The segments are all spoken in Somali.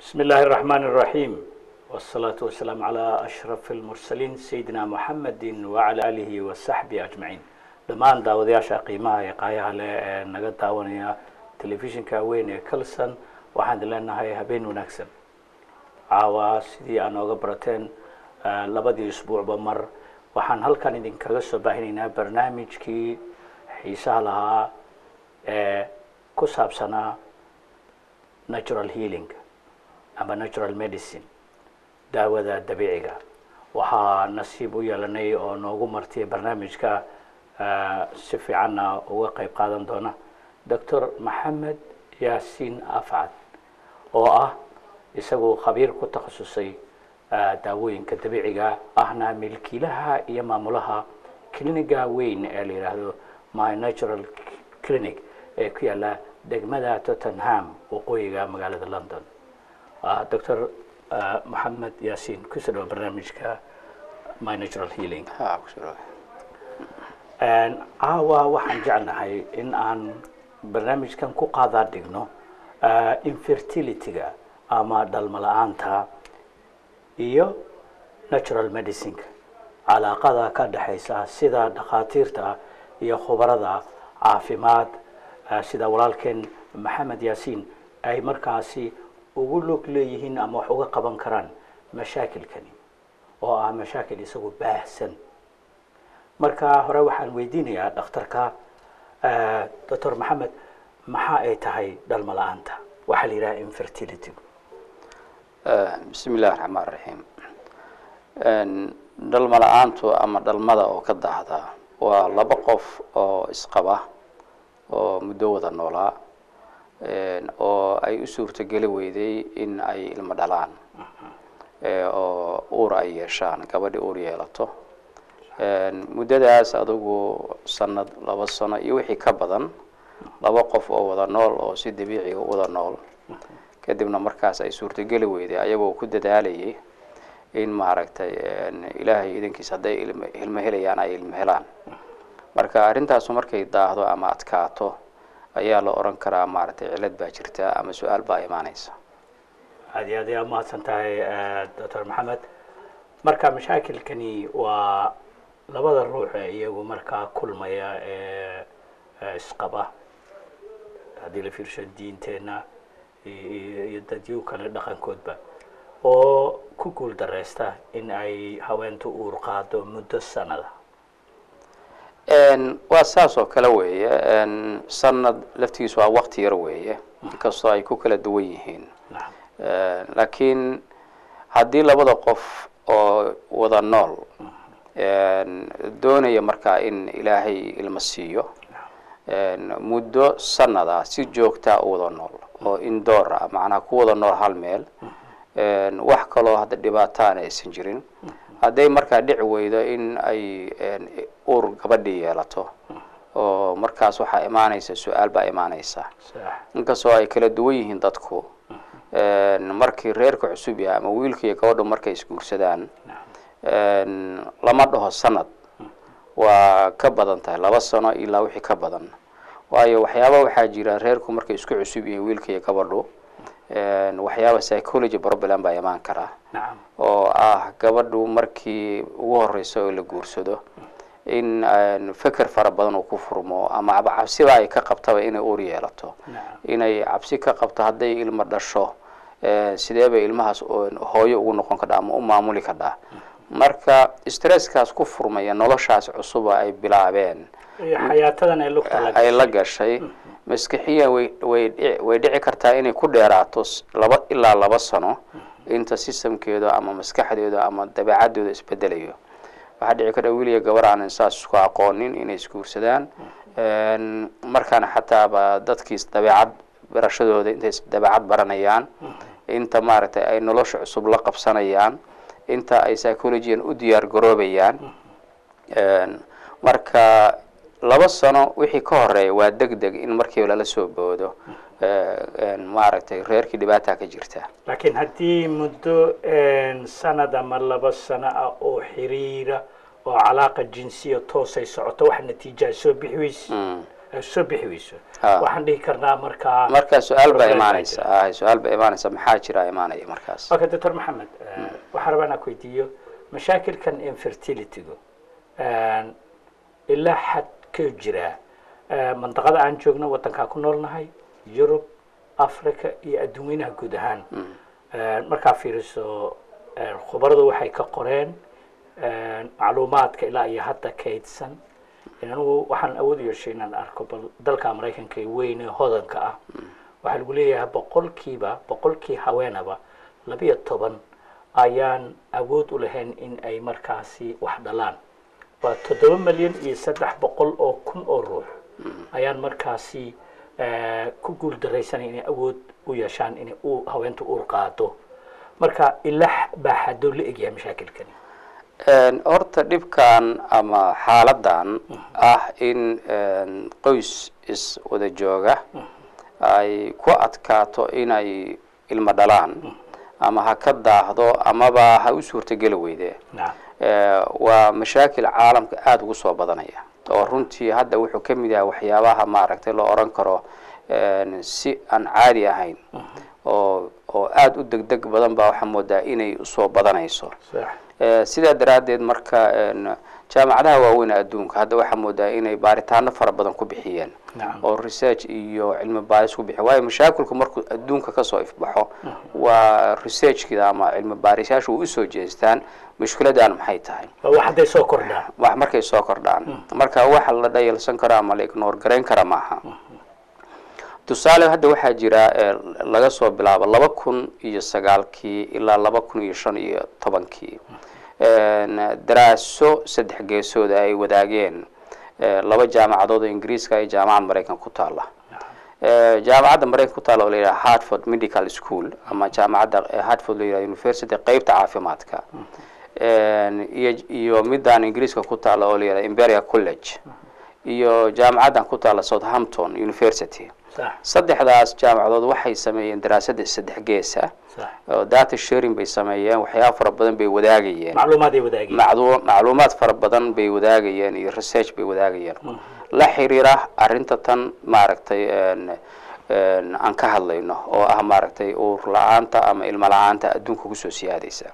بسم الله الرحمن الرحيم والصلاة والسلام على أشرف المرسلين سيدنا محمد وعلى آله وصحبه أجمعين dhammaan daawadayaasha qiimaha ee qaayaha leh ee naga daawanaya telefishinka weyn ee kalson waxaan idin leenahay habeen wanaagsan caawa sidii aa nooga barateen labadii isbuucba mar waxaan halkan idinkaga soo baahinaynaa barnaamijkii xiisaha lahaa ee ku saabsanaa natural healing ama natural medicine daawada dabiiciga waxaa nasiib u yeelanay oo noogu martiyay barnaamijka si fiicanna uga qayb qaadan doona doctor maxamed yaasiin afcad oo ah isagu khabiir ku takhasusay daawooyinka dabiiciga ahna milkiilaha iyo maamulaha cliniga weyn ee la yidhaahdo my natural clinic ee ku yaala degmada tottenham waqooyiga magaalada london doctor maxamed yaasiin kusoo dhawa barnaamijka my natural healing caawa waxaan jeclahay in aan barnaamijkan ku qaadaa dhigno infertilityga ama dhalmo la-aanta iyo natural medicineka calaaqada ka dhexaysa sida dhakhaatiirta iyo khubarada caafimaad sida walaalkeen maxamed yaasiin ay markaasi ugu log leeyihiin ama wax uga qaban karaan mashaakilkani oo ah mashaakil isagu baahsan marka hore waxaan weydiinayaa dhakhtarka doctor maxamed maxaa ay tahay dhalmo la-aanta waxaa la yidhaha infertility bismi illahi raxmaan raxiim dhalmo la-aantu ama dhalmada oo ka daahda waa laba qof oo isqaba oo muddo wada noolaa oo ay u suurtogeli weyday in ay ilmo dhalaan oo uur ay yeeshaan gabadhi uur yeelato muddadaas adugu sanad laba sano iyo wixii ka badan laba qof oo wada nool oo si dabiiciga u wada nool kadibna markaas ay suurtogeli weyday ayagoo ku dadaalayay in maaragtay ilaahay idankiis hadday ilmo helayaan ay ilmo helaan marka arrintaasu markay daahdo ama adkaato ayaa la oran karaa maaragtay cilad baa jirta ama su-aal baa imaaneysa aad iyo aad ayaa umahadsan tahay doctor maxamed marka mashaakilkani waa labada ruux ee iyagu markaa kulmaya ee isqaba haddii la fiirsho diinteenna iyo dadyu kale dhaqankoodba oo ku guul dareysta in ay haweentu uur qaado muddo sanada waa saas oo kale weeye sanad laftigiis waa wakti yar weeye inkastoo ay ku kala duwan yihiin laakiin haddii labada qof oo wada nool doonaya markaa in ilaahay ilmo siiyo muddo sanad ah si joogtaa u wada nool oo indoor ah macnaha ku wada nool hal meel wax kaloo hadda dhibaataana aysan jirin hadday markaa dhici weydo in ay uur gabadhii yeelato oo markaas waxaa imaanaysa su-aal baa imaanaysa inkastoo ay kala duwan yihiin dadku markii reerka cusub yahay ama wiilka iyo gabadhu markay isguursadaan lama dhaho sanad waa ka badan tahay laba sano ilaa wixii ka badan waayo waxyaaba waxaa jira reerku markay isku cusub yihiin wiilka iyo gabadhu waxyaaba psychology problem baa imaan karaa oo ah gabadhu markii ugu horeysa oo la guursado in feker fara badan uu ku furmo ama cabsiba ay ka qabtaba inay uur yeelato inay cabsi ka qabto hadday ilmo dhasho sidee bay ilmahaas hooyo ugu noqon kadhaa ama u maamuli kadhaa marka stresskaas ku furmaya noloshaas cusuba ay bilaabeen xayaatadan ay lugta ay la gashay maskixiya way way way dhici kartaa inay ku dheeraato laba ilaa laba sano inta systemkeedu ama maskaxdeedu ama dabeecadooda isbedelayo waxaa dhici karta wiil iyo gabar aanan saas isku aqoonin inay isguursadaan markaana xataaba dadkiis dabeecad barashadooda intay dabeecad baranayaan inta maaragtay ay nolosha cusub la qabsanayaan inta ay psychologian u diyaar garoobayaan marka laba sano wixii ka horeeya waa deg deg in markiiba lala soo boodo maaragtay reerkii dhibaata ka jirta laakiin haddii muddo sanad ama laba sano ah oo xiriira oo calaaqa jinsiya toosay socoto wax natiija ay soo bixi weyse ay soo bixi weyso Ah. waxaan dhihi karnaa markaa marka su-aal baa Problem baa imaanaysa ah su-aal baa imaanaysa maxaa jira imaanaya markaas okay doctor maxamed eh, waxaan rabaa inaan ku weydiiyo mashaakilkan infertilitygu ilaa xad ka jira eh, mandaqada aan joogno wadankaa ku noolnahay yurub africa iyo adduunyanaha guud ahaan Eh, markaa fiiriso eh, khubaradu waxay ka qoreen eh, macluumaadka ilaa iyo hadda kaydsan anigu waxaan awood u yeeshay inaan arko bal dalka maraykanka ee weyn ee hodanka ah waxaa lagu leeyahay boqolkiiba boqolkii haweenaba labiyo toban ayaan awood u lahayn in ay markaasi wax dhalaan waa toddoba milyan iyo saddex boqol oo kun oo ruux ayaan markaasi eh, ku guul daraysanay inay awood u yeeshaan inay u haweentu uur qaado marka ilaa baa xadoo la egyahay mashaakilkani Een, horta dhibkan ama xaaladan ah in een, qoys is wada jooga ay ku adkaato inay ilmo dhalaan ama ha ka daahdo amaba ha u suurtogeli weyde nacam Eh, waa mashaakil caalamka aada ugu soo badanaya oo runtii hadda wuxuu ka mid yahay waxyaabaha maaragtay loo oran karo een, si aan caadi ahayn oo oo aada u degdeg badan baa waxaa moodaa inay usoo badanayso sax Eh, sidaa daraaddeed marka een, jaamacadaha waaweyn ee adduunka hadda waxaa moodaa inay baaritaano fara badan ku bixiyeen nacam oo research iyo cilmi baaris ku bixiya waayo mashaakilku markuu adduunka kasoo ifbaxo waa researchkida ama cilmi baarisayaashu u usoo jeestaan mushkiladan maxay tahay waa wax hadday soo kordhaan wax markay soo kordhaan marka waxa la dhayalsan karo ama la ignore garayn kara maaha tusaale hadda waxaa jira eh, laga soo bilaabo laba kun iyo sagaalkii ilaa laba kun iyo shan iyo tobankii Een, daraaso saddex geesooda ay wadaageen eh, laba jaamacadood oo ingiriiska iyo jaamacad maraykan ku taala Eh, jaamacadda maraykan ku taala oo la yidhaha hartford medical school ama jaamacadda eh, hartford la yidhaha university qeybta caafimaadka Een, iyo iyo midaan ingiriiska ku taala oo la yidhaha imperial college iyo jaamacaddan ku taala southampton university sax saddexdaas jaamacadood waxay sameeyeen daraasada saddex geesa sax oo data sharing bay sameeyeen waxyaaba fara badan bay wadaagayeen macluumaad ay wadaageen maclu- macluumaad fara badan bay wadaagayeen iyo research bay wadaagayeen la xiriira arrinta tan maaragtay een, een, aan ka hadlayno oo ah maaragtay uur la-aanta ama ilmo la-aanta adduunka kusoo siyaadaysa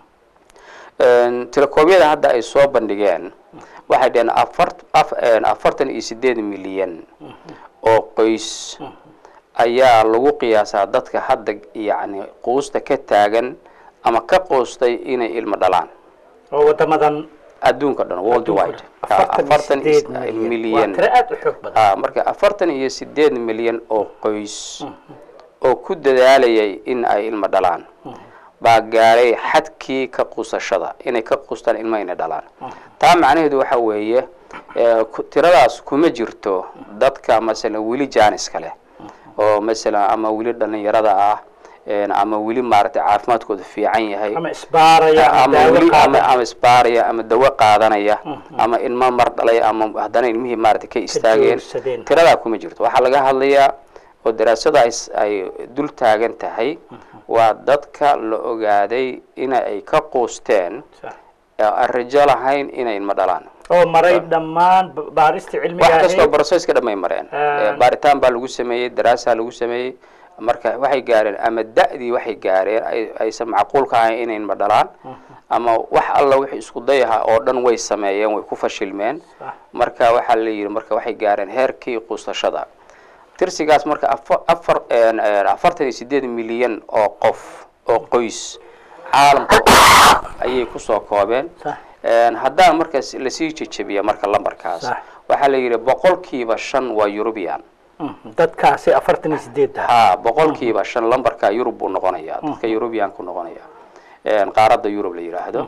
Een, telekoomyada hadda ay soo bandhigeen waxay dhaheen afart- af- een, afartan iyo sideed milyan oo qoys ayaa lagu qiyaasaa dadka hadda yacni quusta ka taagan ama ka quustay inay ilmo dhalaan oo wadamadan adduunka dhan worldwide afartan iyo sideed is- milyan waa tiro aada u xoog badan Ah, marka afartan iyo sideed milyan oo qoys oo ku dadaalayay in ay ilmo dhalaan baa gaaray xadkii ka quusashada inay ka quustaan ilmo inay dhalaan taa macnaheedu waxa weeye eh, ku- tiradaas kuma jirto dadka masalan weli jaaniska leh oo masalan ama weli dhalinyarada ah een, ama weli maaragtay caafimaadkooda fiican yahay ama isbaaraya ama ama daawo weli ama qaada ama isbaaraya ama dawo qaadanaya ama ilmo mar dhalay ama haddana ilmihii maaragtay ka istaageen joogsadeen. tiradaa kuma jirto waxaa laga hadlayaa oo daraasada ay s- ay dul taagan tahay waa dadka la ogaaday in ay ka quusteen Sax. ee aan rajo lahayn inay ilmo dhalaan oo maray dhammaan ba- baarista cilmiga wax kastoo ahayd broseska dhamay mareen Ah. Eh, baaritaan baa lagu sameeyey daraasaa lagu sameeyey marka waxay gaareen ama da'dii waxay gaareen ay- aysan macquulka ahayn inay ilmo dhalaan ama wax alla wixii isku dayaha oo dhan way sameeyeen way ku fashilmeen Sax. marka waxaa la yidhi marka waxay gaareen heerkii quusashada tirsigaas marka afa- afar een, een, afartan iyo sideed milyan oo qof oo qoys caalamka ayay kusoo koobeen Sax. Een, haddaan markaas lasii jejebiya marka lambarkaas Sax. waxaa la yidhi boqolkiiba shan waa eurubian Mm, dadkaasi afartan iyo sideed ah ha boqolkiiba shan lambarka yurub buu noqonaya dadka eurubian ku noqonaya Een, qaaradda yurub la yidhaahdo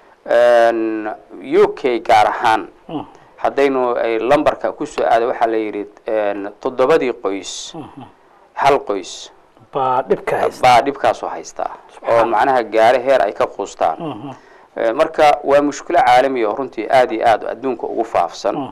Een, u k gaar ahaan haddaynu ay lambarka kusoo aado waxaa la yidhi een, toddobadii qoys hal qoys baa dhibka haysta baa dhibkaasoo haystaa oo macnaha gaare heer ay ka quustaan Eh, marka waa mushkilo caalami oo runtii aada iyo aad adduunka ugu faafsan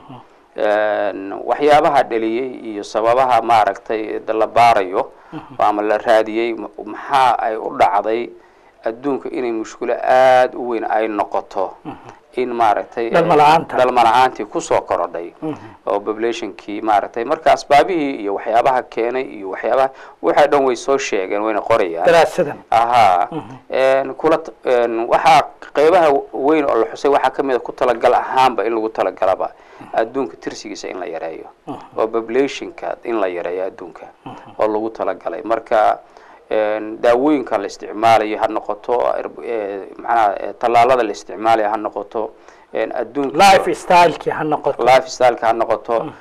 Een, waxyaabaha dhaliyey iyo sababaha maaragtay da la baarayo ama la raadiyey ma- maxaa ay u dhacday adduunka inay mushkilo aada u weyn ay noqoto in maaragtay Dhalmo la'aanta. dhalmo la-aantii kusoo korodhay oo populationkii maaragtay marka asbaabihii iyo waxyaabaha keenay iyo waxyaabaha waxa dhan way soo sheegeen wayna qorayaan daraasadan ahaa n kula t- n waxaa qeybaha weyn oo la xusay waxaa ka mid a ku talagal ahaanba in lagu talagalaba adduunka tirsigiisa in la yareeyo oo populationka in la yareeyo adduunka oo lagu talagalay marka n daawooyinka la isticmaalayo ha noqoto erb- eh, macnaha eh, tallaalada la isticmaalayo ha noqoto n adduunka life stylekii ha noqoto life styleka ha noqoto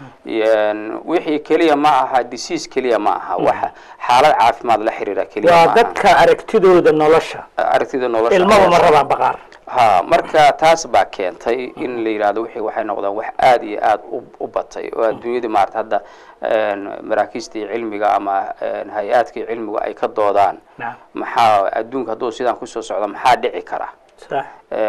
n wixii keliya ma aha disease keliya ma aha waxa xaalad caafimaad la xiriira keliya ma waa aha dadka aragtidooda nolosha aragtida nolosha ilmaba ma ayaa- rabaan baqaar ha marka taas baa keentay in la yidhahdo wixii waxay noqdaan wax aada iyo aada u u batay oo adduunyadii maarata hadda n maraakiistii cilmiga ama n hay-aadkii cilmigu ay ka doodaan nacam maxaa adduunka hadduu sidaan kusoo socdo maxaa dhici kara sax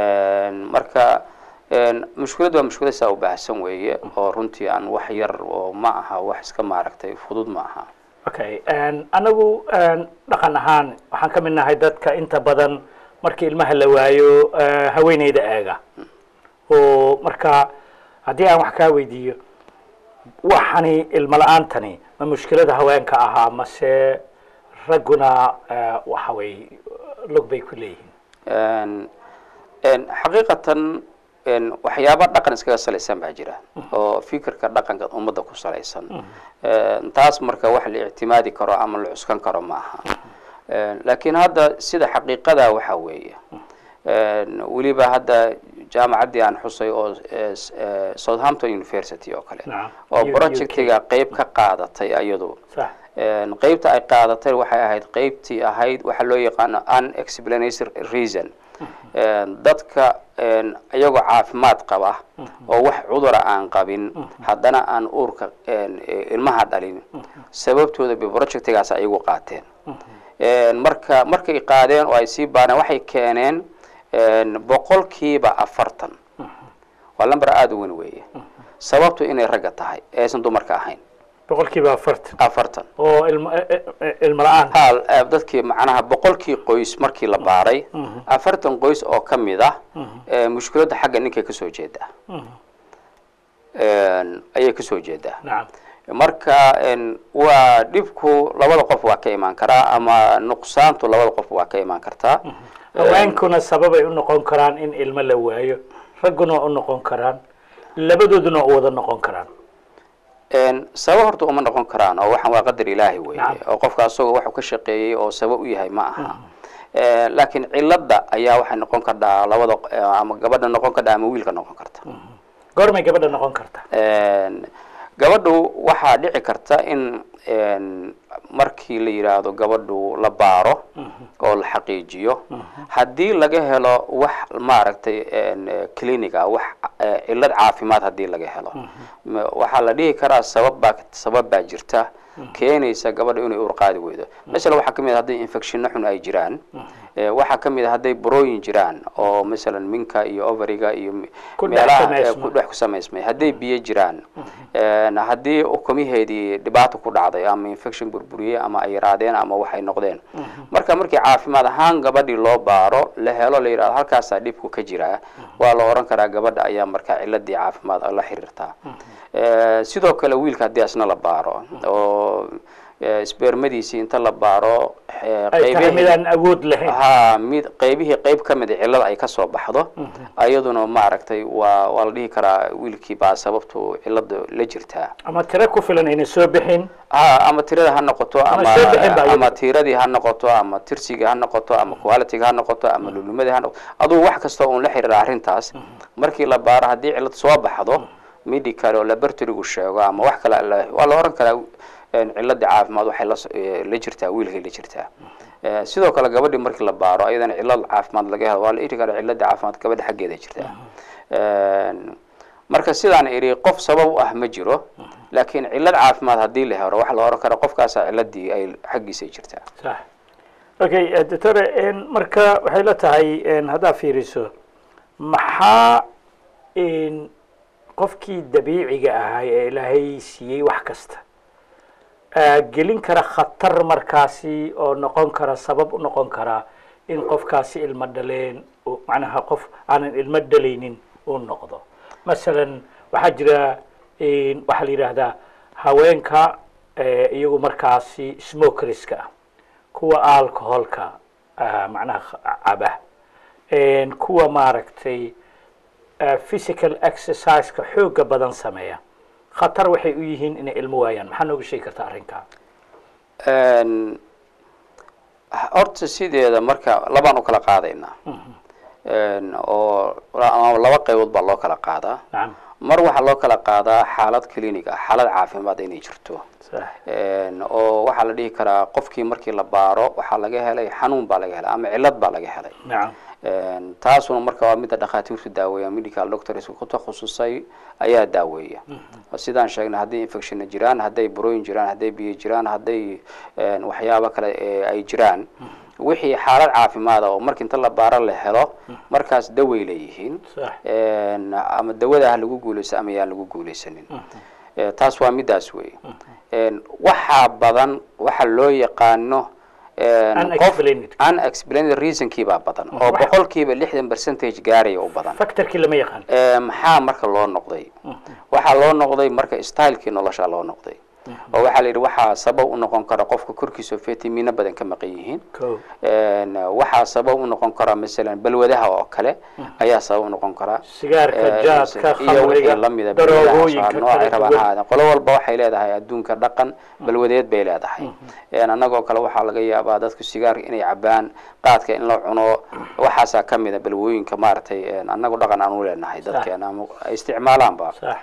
n marka n mushkilad waa mushkilad saa u baahsan weeye oo runtii aan wax yar oo ma aha wax iska maaragtay fudud ma aha okay anagu dhaqan ahaan waxaan ka mid nahay dadka inta badan markii ilmaha la waayo eh, haweeneyda eega oo marka haddii aan wax kaa weydiiyo waxani ilmo la-aantani ma mushkilada haweenka ahaa mase ragguna eh, waxa way log bay ku leeyihiin n n xaqiiqatan n waxyaaba dhaqan iskaga salaysan baa jira oo fikirka dhaqanka ummadda ku salaysan n taas marka wax la ictimaadi karo ama la cuskan karo ma aha n laakiin hadda sida xaqiiqada waxa weeye n weliba hadda jaamacaddii aan xusay oo eh, s- eh, southampton university oo kale Nacam. oo U- UK. projectiga qeyb ka qaadatay iyadu sax Een, qeybta ay qaadatay waxay ahayd qeybtii ahayd waxa loo yaqaano unexplanation reason Een, dadka een, iyagoo caafimaad qaba oo wax cudura aan qabin haddana aan uurka een, e, ilmaha dhalin sababtooda bay projectigaas ayagu qaateen Een, marka markay qaadeen oo ay sii baareen waxay keeneen een, boqolkiiba afartan waa lamber aada u weyn weeye sababtu inay ragga tahay ee aysan dumarka ahayn boqolkiiba afartan afartan oo ilmo eh, eh, eh, ilmo la-aan hal eh, dadkii macnaha boqolkii qoys markii la baaray afartan qoys oo ka mid ah eh, mushkiladda xagga ninkay kasoo jeedaa Een, ayay kasoo jeedaa nacam marka een, waa dhibku labada qof waa ka imaan karaa ama nuqsaantu labada qof waa ka imaan kartaa haweenkuna sababay u noqon karaan in ilmo la waayo ragguna waa u noqon karaan labadooduna waa u wada noqon karaan Een, sabab horta uma noqon karaan oo waxaan waa qadar ilaahi weeye Nacam. oo qofka asagoo waxuu ka shaqeeyey oo sabab u yahay ma aha Eh, laakiin cilada ayaa waxay noqon kardhaa labada eh, ama gabadha noqon kardha ama wiilka noqon karta goormay gabadha noqon karta Een, gabadhu waxaa dhici karta in een, markii la yidhaahdo gabadhu la baaro oo la xaqiijiyo haddii laga helo wax maaragtay een, eh, clinic ah wax eh, cillad caafimaad haddii laga helo ma- waxaa la dhihi karaa sabab baa sabab baa jirta keenaysa gabadha inay uur qaadi weydo masalan waxaa kamid ah hadday infectionno xun ay jiraan eh, waxaa kamid ah hadday burooyin jiraan oo masalan minka iyo overiga iyo me- Ku dhex meelaha eh, samaysma. ku dhex ku samaysmay hadday biyo jiraan een, haddii ukumiheedii dhibaato ku dhacday ama infection burburiyey ama ay yaraadeen ama waxay noqdeen marka markii caafimaad ahaan gabadhii loo baaro la helo la yidhahdo halkaasaa dhibku ka jiraa waa la oran karaa gabadha ayaa markaa ciladii caafimaad la xiriirtaa Eh, sidoo kale wiilka haddii asna la baaro oo eh, spermadiisii inta la baaro eh, ay tahay qeybihi- midaan awood lahayn ha mid qaybihii qayb ka mid a cillada ay kasoo baxdo ayaduna maaragtay waa waa la dhihi karaa wiilkii baa sababtu cillada la jirtaa ama tiro ku filan ayna soo bixin ha ama tirada ha noqoto ama soo bixin baa ama iyadu. tiradii ha noqoto ama tirsiga ha noqoto ama qualityga ha noqoto ama lulumadii ha noqoto adugu wax kasta uun la xiriira arrintaas markii la baaro haddii cillad soo baxdo medical oo laboratorygu sheego ama wax kale la- waa la oran karaa een, cilladii caafimaad waxay la so- eh, la jirtaa wiilkay la jirtaa Eh, sidoo kale gabadhii markii la baaro ayadana cillad caafimaad laga helo waa la iri karaa cilladii caafimaad gabadha xaggeeda jirtaa Een, marka sidaan iri qof sabab u ah ma jiro laakiin cillad caafimaad haddii la helo waxa la oran karaa qofkaasaa cilladii ay xaggiisa jirtaa sax okay eh, doctore en, marka waxay la tahay en, haddaad fiiriso maxaa en, qofkii dabiiciga ahaa ee ilaahay siiyey wax kasta ah, gelin kara khatar markaasi oo noqon kara sabab u noqon kara in qofkaasi ilmo dhaleen oo macnaha qof aanan ilmo dhalaynin uu noqdo masalan waxaa jira waxaa la yidhaahdaa haweenka iyagu markaasi smokerska ah kuwa alcoholka macnaha caba kuwa maaragtay physical exerciseka xooga badan sameeya khatar waxay u yihiin inay ilmo waayaan maxaa nooga sheegi kartaa arrinkaa horta sideeda marka labaan u kala qaadaynaa oo laba qaybood baa loo kala qaadaa nacam mar waxaa loo kala qaadaa xaalad clinic ah xaalad caafimaad inay jirto sax oo waxaa la dhihi karaa qofkii markii la baaro waxaa laga helay xanuun baa laga helay ama cillad baa laga helay nacam taasuna marka waa midda dhakhaatiirtu daaweeya medical doctors ku takhasusay ayaa daaweeya sidaan sheegnay hadday infectionna jiraan hadday burooyin jiraan hadday biyo jiraan hadday waxyaabo kale ay jiraan wixii xaalad caafimaada oo marka inta la baaro la helo markaas daway leeyihiin sax ama dawada ha lagu guulaysa ama yaan lagu guulaysanin taas waa middaas wey waxaa badan waxa loo yaqaano qof unexplained unexplained reasonkii baa badan oo boqolkiiba lixdan percentage gaaraya u badan factorkii lama yaqaan maxaa marka loo noqday waxaa loo noqday marka stylekii nolosha loo noqday oo waxaa la yidhi waxaa sabab u noqon kara qofka korkiisa vitamino badan ka maqan yihiin ko waxaa sabab u noqon kara masalan balwadaha oo kale ayaa sabab u noqon kara sigaarka jaadka iyo wixii khamriga lamida daroogooyinka noocay kala rabaan duwan ahaadeen qolo walba waxay leedahay adduunka dhaqan balwadeed bay leedahay annagoo kale waxaa laga yaabaa dadku sigaarka inay cabaan qaadka in la cuno waxaasaa kamida balwooyinka maaragtay annagu dhaqan aan u leenahay dadkeena ama ay isticmaalaanba sax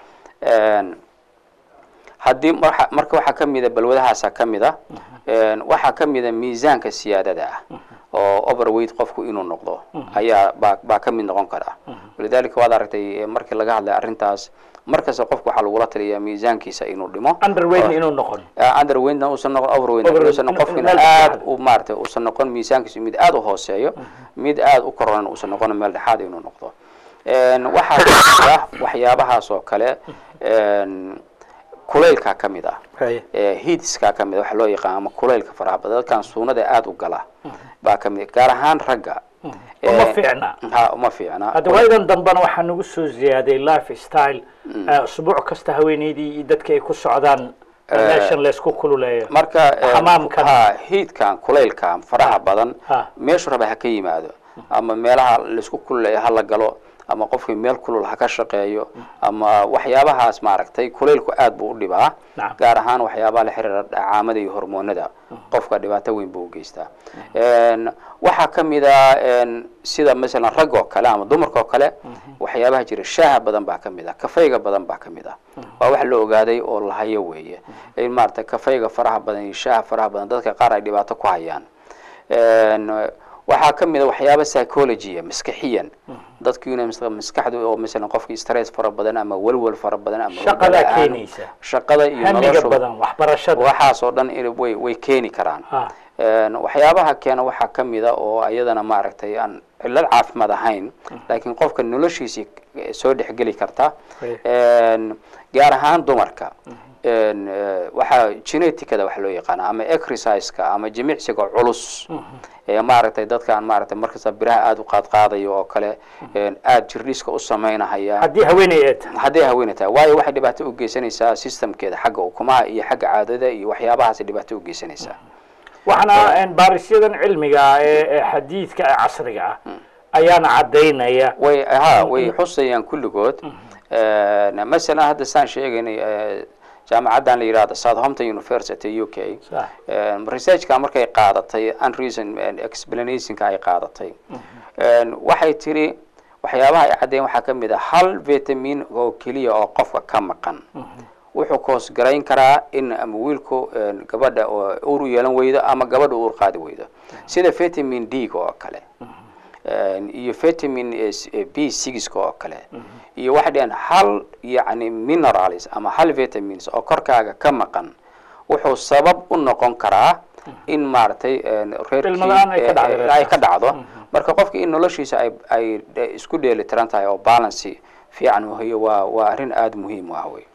haddii marka marka waxaa ka mida balwadahaasa ka mida waxaa ka mida miisaanka siyaadada ah oo overweight qofku inuu noqdo ayaa baa baa ka mid noqon kara walidalika waad aragtay markii laga hadlay arrintaas markasta qofku waxaa lagula taliyaa miisaankiisa inuu dhimo underweight inuu noqon underweightna uusan noqon overweight Overweight, uusan in- qofkina in- aad u maaragtay uusan noqon miisaankiisu mid aad u hooseeyo mid aad u koronan uusan noqon meel dhexaad inuu noqdo waxaa kamid ah waxyaabahaas oo kale kulaylkaa ka mid ah Haye. heatskaa ka mid ah waxa loo yaqaan ama kulaylka faraha badan dadkan suunada aada u gala baa ka mid gaar ahaan ragga uma Eh, fiicna ha uma fiicna hadda waayadan dambena waxaa nagu soo ziyaaday life style usbuuc kasta haweeneydii iyo dadka ay ku socdaan meeshan laysku kululeeyo marka eh, Xamaamkan. ha heatkan kulaylkan faraha badan Ha. meeshu raba ha ka yimaado ama meelaha laisku kululeeyo ha la galo ama qofkii meel kulul ha ka shaqeeyo ama waxyaabahaas maaragtay kulaylku aad buu u dhibaa Nacam. gaar ahaan waxyaabaha la xiriira dhacaamada iyo hormoonada qofka dhibaato weyn buu u geystaa waxaa ka mid a sida masalan rag oo kale ama dumarka oo kale waxyaabaha jira shaaha badan baa ka mid ah kafayga badan baa ka mid ah waa wax la ogaaday oo la hayo weeye in maaragtay kafayga faraha badan iyo shaaha faraha badan dadka qaar ay dhibaato ku hayaan waxaa ka mid a waxyaaba psychologia maskaxiyan dadkiina maskaxdu oo masalan qofkii stress fara badan ama welwel fara badan ama Shaqadaa hurdo la'aan, keenaysa. shaqada iyo hamiga noloshu badan waxbarashada waxaas oo dhan in- way way keeni karaan Ha. Een, waxyaabaha keena waxaa ka mid a oo ayadana maaragtay aan cillad caafimaad ahayn laakiin qofka noloshiisii eh, soo dhexgeli karta Right. Een, gaar ahaan dumarka Een, eh, waxaa geneticada wax loo yaqaana ama exerciseka ama jimicsiga culus ee maaragtay dadkaan maaragtay markasta biraha aada u qaadqaadayo oo kale een, aada jirdhiska u samaynahaya haddii haweeney ee tahay hadday haweeney tahay waayo waxay dhibaato u geysanaysaa systemkeeda xagga ukumaha iyo xagga caadada iyo waxyaabahaasay dhibaato u geysanaysaa waxaana baarisyadan cilmiga ah ee ee xadiidka ee casriga ah ayaana caddaynaya way ha way xusayaan kulligood masalan hadda saan sheegaynay eh, jaamacaddan la yidhahdo southampton university u k Sax. researchka markay qaadatay unreason explanationka ay qaadatay waxay tiri waxyaabaha ay caddeyn waxaa ka mid a hal vitamin oo keliya oo qofka ka maqan wuxuu koos garayn karaa in ama wiilku een, gabadha oo uur u yeelan weydo ama gabadha uur qaadi weydo sida vitamin d oo kale Een, iyo vitamin eh, s- eh, b six oo kale iyo waxay dhaheen hal yacni minerals ama hal vitamins oo korkaaga ka maqan wuxuu sabab u noqon karaa in maaragtay een, reerkii Ilmo la'aan ay ka eh, dhacdo eh, reerkaas. ay ka dhacdo marka qofka in noloshiisa ay ay de- isku dheeli tiran tahay oo balance fiican uu hayo waa waa arrin aada muhiim u ah wey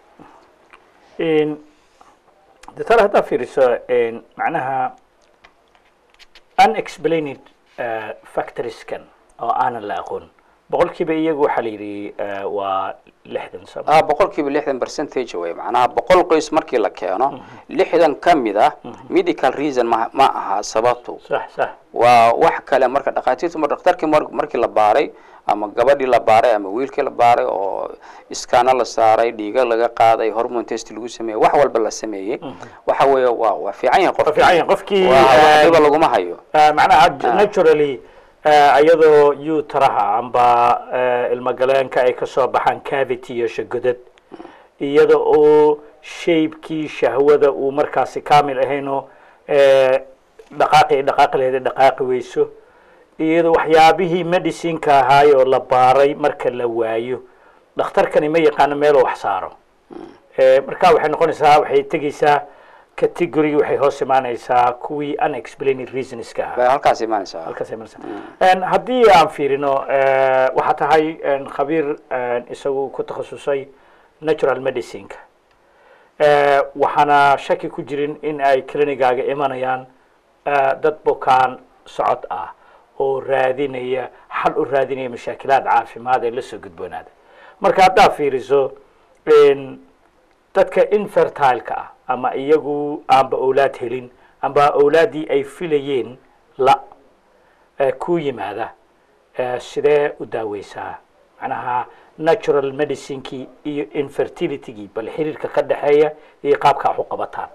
doctor haddaa fiiriso een, macnaha unexplained uh, factoriskan oo aanan la aqoon boqolkiiba iyagu waxaa la yidhi eh, waa lixdan sano ah boqolkiiba lixdan percentage wey macnaha boqol qoys markii la keeno lixdan ka mid ah medical reason ma ma aha sababtu sax sax waa wax kale marka dhakhaatiirtu mar dhakhtarkii mar markii la baaray ama gabadhii la baaray ama wiilkii la baaray oo iskaano la saaray dhiiga laga qaaday hormone test lagu sameeyey wax walba la sameeyey waxa weeye waa waa fiican yahay waa qofkii fiican yahay qofkii waa eh, waxdiba laguma hayo Eh, macnaha naturally eh, iyadoo utaraha amba eh, ilmagaleenka ay kasoo baxaan cavity iyo shagodad iyada oo shaybkii shahwada uu markaasi kamil ahaynoo eh, dhaqaaqi ay dhaqaaqi lahayd ay dhaqaaqi weyso iyadoo waxyaabihii medicineka ahaay oo la baaray marka la waayo dhakhtarkani ma yaqaano meeluu wax saaro Eh, marka waxay noqonaysaa waxay tegeysaa category waxay hoos imaanaysaa kuwii unexplained reasonska ahaa bay halkaas imaanaysaa halkaas ay imaanaysaa En, haddii aan fiirino eh, waxaa tahay en, khabiir en, isagu ku takhasusay natural medicineka Eh, waxaana shaki ku jirin in ay clinicaaga imanayaan eh, dad bukaan socod ah oo raadinaya xal u raadinaya mashaakilaad caafimaad ee lasoo gudboonaada marka haddaad fiiriso en, dadka infertileka ah ama iyagu aanba owlaad helin amba owlaaddii ay filayeen la ee ku yimaada ee sidee u daaweysaa macnaha natural medicinekii iyo infertilitygii bal xiriirka ka dhexeeya iyo qaabka wax u qabataan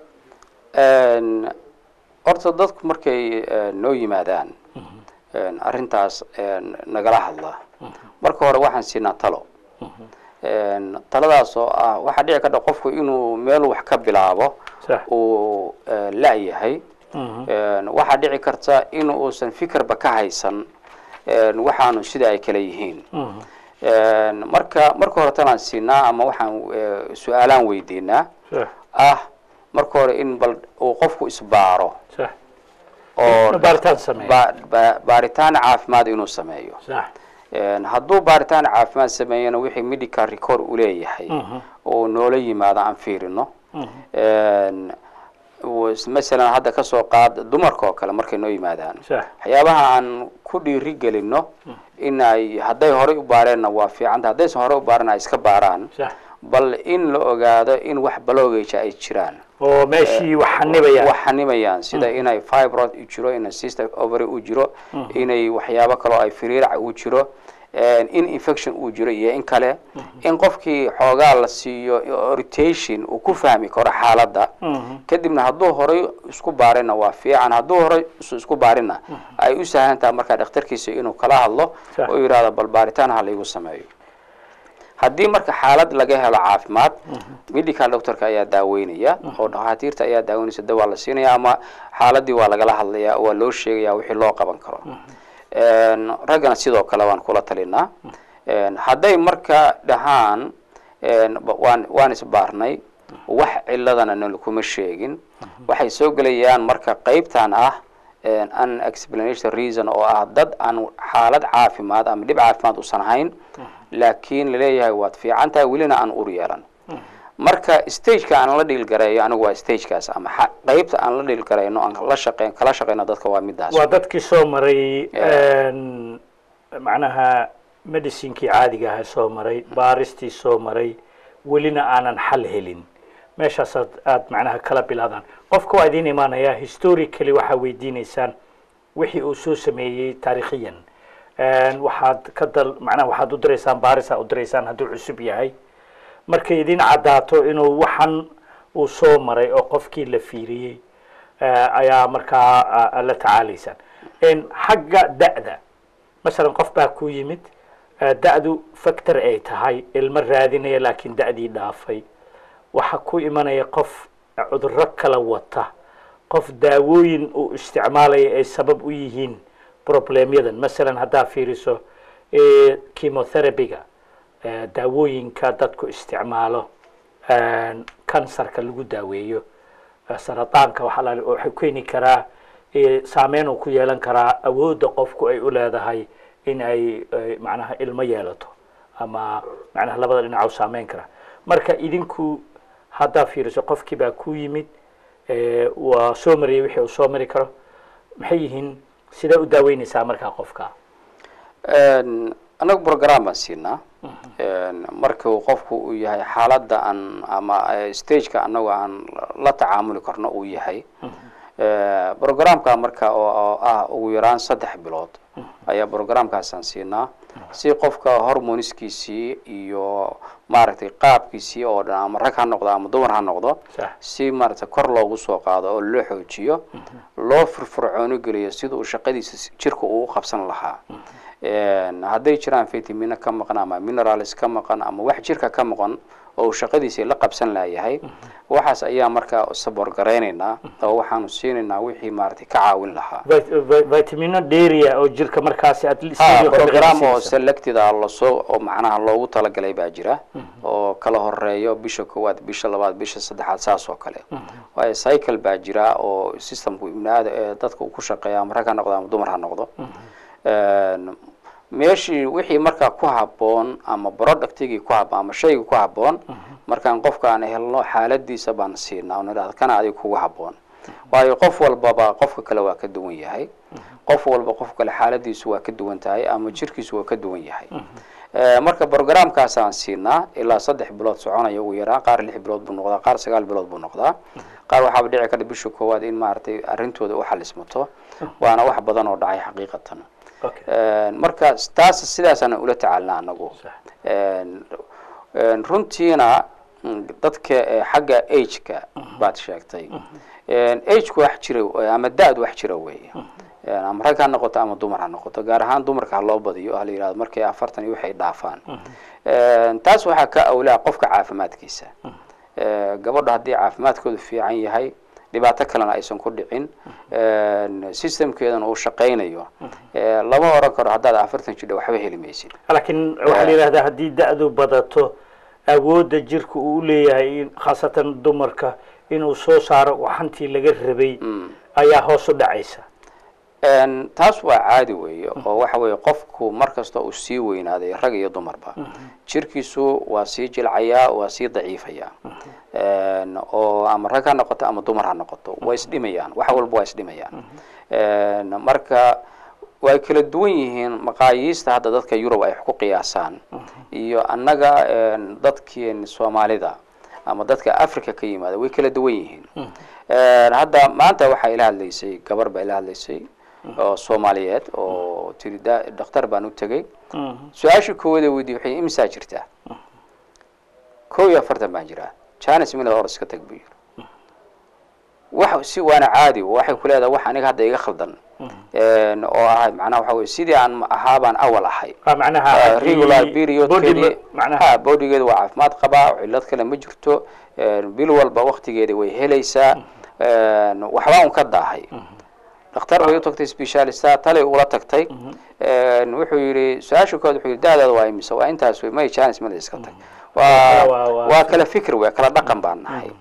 En, horta dadku markay eh, noo yimaadaan en, arrintaas en, nagala hadla marka hore waxaan siinaa talo En, taladaas oo ah waxaa dhici karta qofku inuu meel wax ka bilaabo sax uu eh, la-yahay En, waxaa dhici karta in uusan fikirba ka haysan en, waxaanu sida ay kale yihiin En, marka marka hore talaan siinaa ama waxaan eh, su-aalaan weydiinaa sax ah marka hore in bal uu qofku isbaaro sax oo Inuu baaritaan sameeyo. ba- ba- baaritaan caafimaad inuu sameeyo sax En, hadduu baaritaan caafimaad sameeyana wixii medical record uu leeyahay oo noola yimaado aan fiirino En, was- masalan hadda kasoo qaad dumarka oo kale markay noo yimaadaan sax waxyaabaha aan ku dhiiri gelino in ay hadday horey u baareenna waa fiicanta haddaysan horey u baaran ay iska baaraan sax bal in la ogaado in wax baloogeja ay jiraan oo meeshii wax xanibayaan wax xanimayaan sida inay fibroid u jiro in cystic ovary u jiro inay waxyaabo kaloo ay firiirac u jiro in infection uu jiro iyo in kale in qofkii xoogaa la siiyo orientation uu ku fahmi karo xaaladda kadibna hadduu horay isku baarina waa fiican hadduu horay is- isku baarina ay u sahlan tahay markaa dhakhtarkiisa inuu kala hadlo Sax. oo yidhahdo bal baaritaan ha laygu sameeyo haddii marka xaalad laga helo caafimaad medical doctorka ayaa daaweynaya oo dhakhaatiirta ayaa daaweynaysa dawaa la siinaya ama xaaladii waa lagala hadlaya waa loo sheegaya wixii loo qaban karo En, raggana sidoo kale waan kula talinaa En, hadday marka dhahaan en, ba- waan waan isbaarnay wax ciladana nal kuma sheegin waxay soo gelayaan marka qeybtan ah en, an explanation reason oo ah dad aan xaalad caafimaad ama dhib caafimaad usan hayn laakiin laleeyahay waad fiican tahay welina aan ur yeelan marka stageka aan la dhiilgareeyo anigu waa stagekaas ama xa- qeybta aan la dhiilgarayno aan la shaqeyn kala shaqeyno dadka waa midaas waa dadkii soo maray Yeah. en, macnaha medicinkii caadiga ahaa soo maray baaristii soo maray welina aanan xal helin meeshaasaad aada macnaha kala bilaadaan qofka waa idiin imaanaya historically waxaa weydiineysaan wixii uu soo sameeyey taarikhiyan En, waxaad ka dal macnaha waxaad u diraysaan baaris aad u diraysaan hadduu cusub yahay markay idin caddaato inuu waxan uu soo maray oo qofkii la fiiriyey eh, ayaa markaa ah, la tacaalaysaan En, xagga da'da masalan qof baa ku yimid eh, da'du factor ay tahay ilmo raadinaya laakiin da'dii dhaafay waxaa ku imanaya qof cudurro kala wata qof daawooyin uu isticmaalaya ay sabab u yihiin problemyadan masalan haddaa fiiriso eh, chemotherapyga eh, daawooyinka dadku isticmaalo kansarka lagu daaweeyo eh, sarataanka waxaa la waxay keeni karaa eh, saameyn uu ku yeelan karaa awoodda qofku ay u leedahay in ay eh, macnaha ilmo yeelato ama macnaha labada dhinac u saameyn karaa marka idinku haddaa fiiriso qofkii baa ku yimid eh, waa soo mariyay wixii uu soo mari karo maxay yihiin sidee u daaweyneysaa markaa qofka En, annaga program baan siinaa markuu qofku uu yahay xaaladda aan ama stageka annagu aan la tacaamuli karno uu yahay programka marka oo ah ugu yaraan saddex bilood ayaa programkaasaan siinaa si qofka hormoniskiisii iyo maaragtay qaabkiisii oo dhan ama rag ha noqdo ama dumar ha noqdo si maaragtay kor loogu soo qaado oo loo xoojiyo loo firfircoono geliyo sida uu shaqadiisa jirka uu qabsan lahaa hadday jiraan vitamino ka maqan ama minerals ka maqan ama wax jirka ka maqan oo uu shaqadiisii la qabsan layahay waxaas ayaa markaa sabor garaynaynaa oo waxaanu siinaynaa wixii maaragtay ka caawin lahaa vitamino dheria oo jirka markaasi program oo selected a lasoo oo macnaha loogu talagalay baa jira oo kala horeeyo bisha koowaad bisha labaad bisha saddexaad saas oo kale waayo cycle baa jira oo systemku ibnaada ee dadka uu ku shaqeeya ama rag ha noqdo ama dumar ha noqdo meeshii wixii markaa ku haboon ama productigii ku haboon ama shaygii ku haboon markaan qofka aan helno xaaladiisa baan siinaa on idhahda kana adiga kugu haboon waayo qof walbaba qofka kale waa ka duwan yahay qof walba qof kale xaaladiisu waa ka duwan tahay ama jirkiisu waa ka duwan yahay marka programkaasaan siinaa ilaa saddex bilood soconaya ugu yaraan qaar lix bilood buu noqdaa qaar sagaal bilood buu noqdaa qaar waxaaba dhici karta bisha koowaad in maaragtay arrintooda u xalismato waana wax badan oo dhacay xaqiiqatan marka taas sidaasaan ula tacaalna anagu runtiina dadka xagga ageka baad sheegtay ageku wax jira ama da-du wax jira weeye ama rag ha noqoto ama dumar ha noqoto gaar ahaan dumarka ha loo badiyo ha la yihahdo markay afartan iyo waxay dhaafaan taas waxaa ka awlaa qofka caafimaadkiisa gabadha haddii caafimaadkoodu fiican yahay dhibaato kalena aysan ku dhicin systemkeedana uu shaqaynayo lama oran karo haddaad afartan jidha waxba heli maysid laakiin waxaa la yidhahdaa haddii da-du badato awoodda jirka uu uleeyahay khaasatan dumarka inuu soo saaro waxantii laga rabay ayaa hoos u dhacaysa taas waa caadi weeye oo waxa weeye qofku mar kasta uu sii weynaaday rag iyo dumarba jirkiisu waa sii jilcayaa waa sii daciifayaa oo ama rag ha noqoto ama dumar ha noqoto waa isdhimayaan wax walba waa isdhimayaan marka way kala duwan yihiin maqaayiista hadda dadka yurub ay ku qiyaasaan iyo annaga dadkii soomaalida ama dadka africa ka yimaada way kala duwan yihiin hadda maanta waxaa ila hadlaysay gabar baa ila hadlaysay oo soomaaliyeed oo tiri dhakhtar baan u tegey su-aashii koowaada weydiye waxay imisaa jirtaa kow iyo afartan baan jiraa janis mila or iska tag buu yiri wax si waana caadi waxay ku leedahay wax aniga hadda iga khaldan oo ahay macnaha waxa weye sidii aan ahaabaan awal ahay regular periodkeedii ha bodigeeda waa caafimaad qabaa cillad kale ma jirto bil walba waktigeeda way helaysaa waxbaa un ka daahay dhakhtar bay u tagtay specialista talay ula tagtay wuxuu yidhi su-aasha kood wuxuu yidhi da-daada waa imise waa intaas wey may janis mada iska tag waa waa kala fikr wey kala dhaqan baan nahay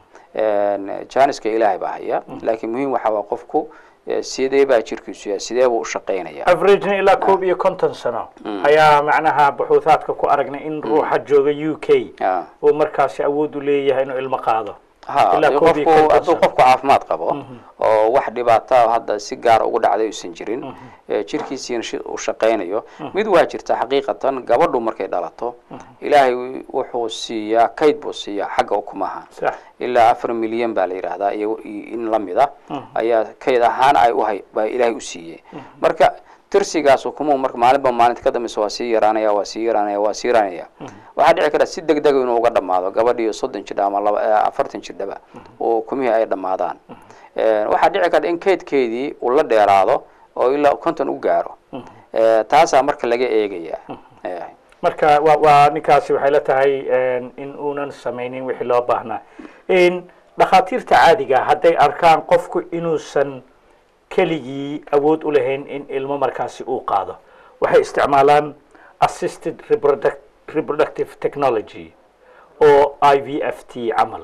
janiska ilaahay baa haya laakiin muhiim waxa waa qofku sidee baa jirkiisu yahay sidee buu u shaqaynaya averagena ilaa koob iyo konton sano ayaa macnaha buxuuthaadka ku aragnay in ruuxa jooga u k uu markaasi awood u leeyahay inuu ilmo qaado ha qofku hadduu qofku caafimaad qabo oo wax dhibaata hadda si gaar ugu dhacday aysan jirin jirkiisiina uu shaqaynayo mid waa jirta xaqiiqatan gabadhu markay dhalato ilaahay wuxuu siiyaa kayd buu siiyaa xagga ukumaha ilaa afar milyan baa la yidhaahdaa iyo in lamida ayaa kayd ahaan ay uhay baa ilaahay u siiyey marka tirsigaas ukumuhu marka maalinba maalinta ka dambeysa waa sii yaraanaya waa sii yaraanaya waa sii yaraanaya waxaa dhici karta si deg dega inuu uga dhamaado gabadhiiyo soddon jidha ama laba afartan jidhaba oo ukumihii ay dhammaadaan waxaa dhici karta in kaydkeedii uu la dheeraado oo ilaa konton u gaaro taasaa marka laga eegaya marka wa waa ninkaasi waxay la tahay in uunan samaynin wixii loo baahnaa dhakhaatiirta caadiga hadday arkaan qofku inuusan keligii awood u lahayn in ilmo markaasi uu qaado waxay isticmaalaan assisted reproductive technology oo i v f t camal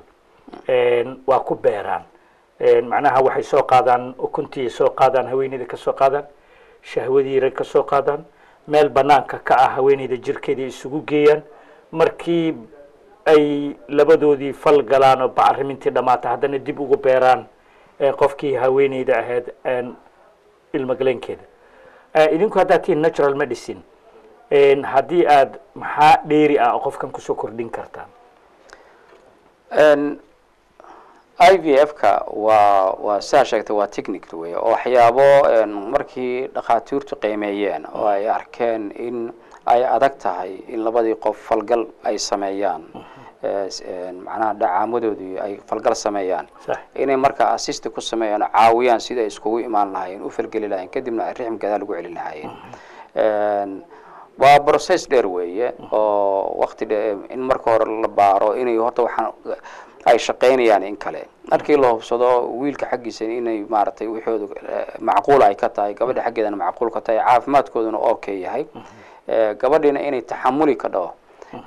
waa ku beeraan macnaha waxay soo qaadaan ukuntii soo qaadaan haweeneyda ka soo qaadaan shahwadiira ka soo qaadaan meel banaanka ka ah haweeneyda jirkeeda isugu geeyaan markii ay labadoodii fal galaan oo bacrimintii dhamaata haddana dib ugu beeraan qofkii haweeneyda ahayd ilmagaleenkeeda idinku haddaad tihiin natural medicine haddii aad maxaa dheeri ah oo qofkan kusoo kordhin kartaan i v f ka waa waa sidaa sheegtay waa technic wey oo waxyaabo markii dhakhaatiirtu qiimeeyeen oo ay arkeen in ay adag tahay in labadii qof falgal ay sameeyaan macnaha dhacaamadoodii ay falgal sameeyaan sax inay markaa assist ku sameeyaan oo caawiyaan sidii ay iskugu imaan lahaayeen u falgeli lahayen kadibna ay rixmkeeda lagu celin lahaayeen waa process dheer weeye oo wakti dhe in marka hore la baaro inay horta waxaan ay shaqaynayaan in kale markii la hubsado wiilka xaggiisa inay maaragtay wixooda macquul ay ka tahay gabadha xaggeedana macquul ka tahay caafimaadkooduna okay yahay gabadhiina inay taxamuli ka dhaho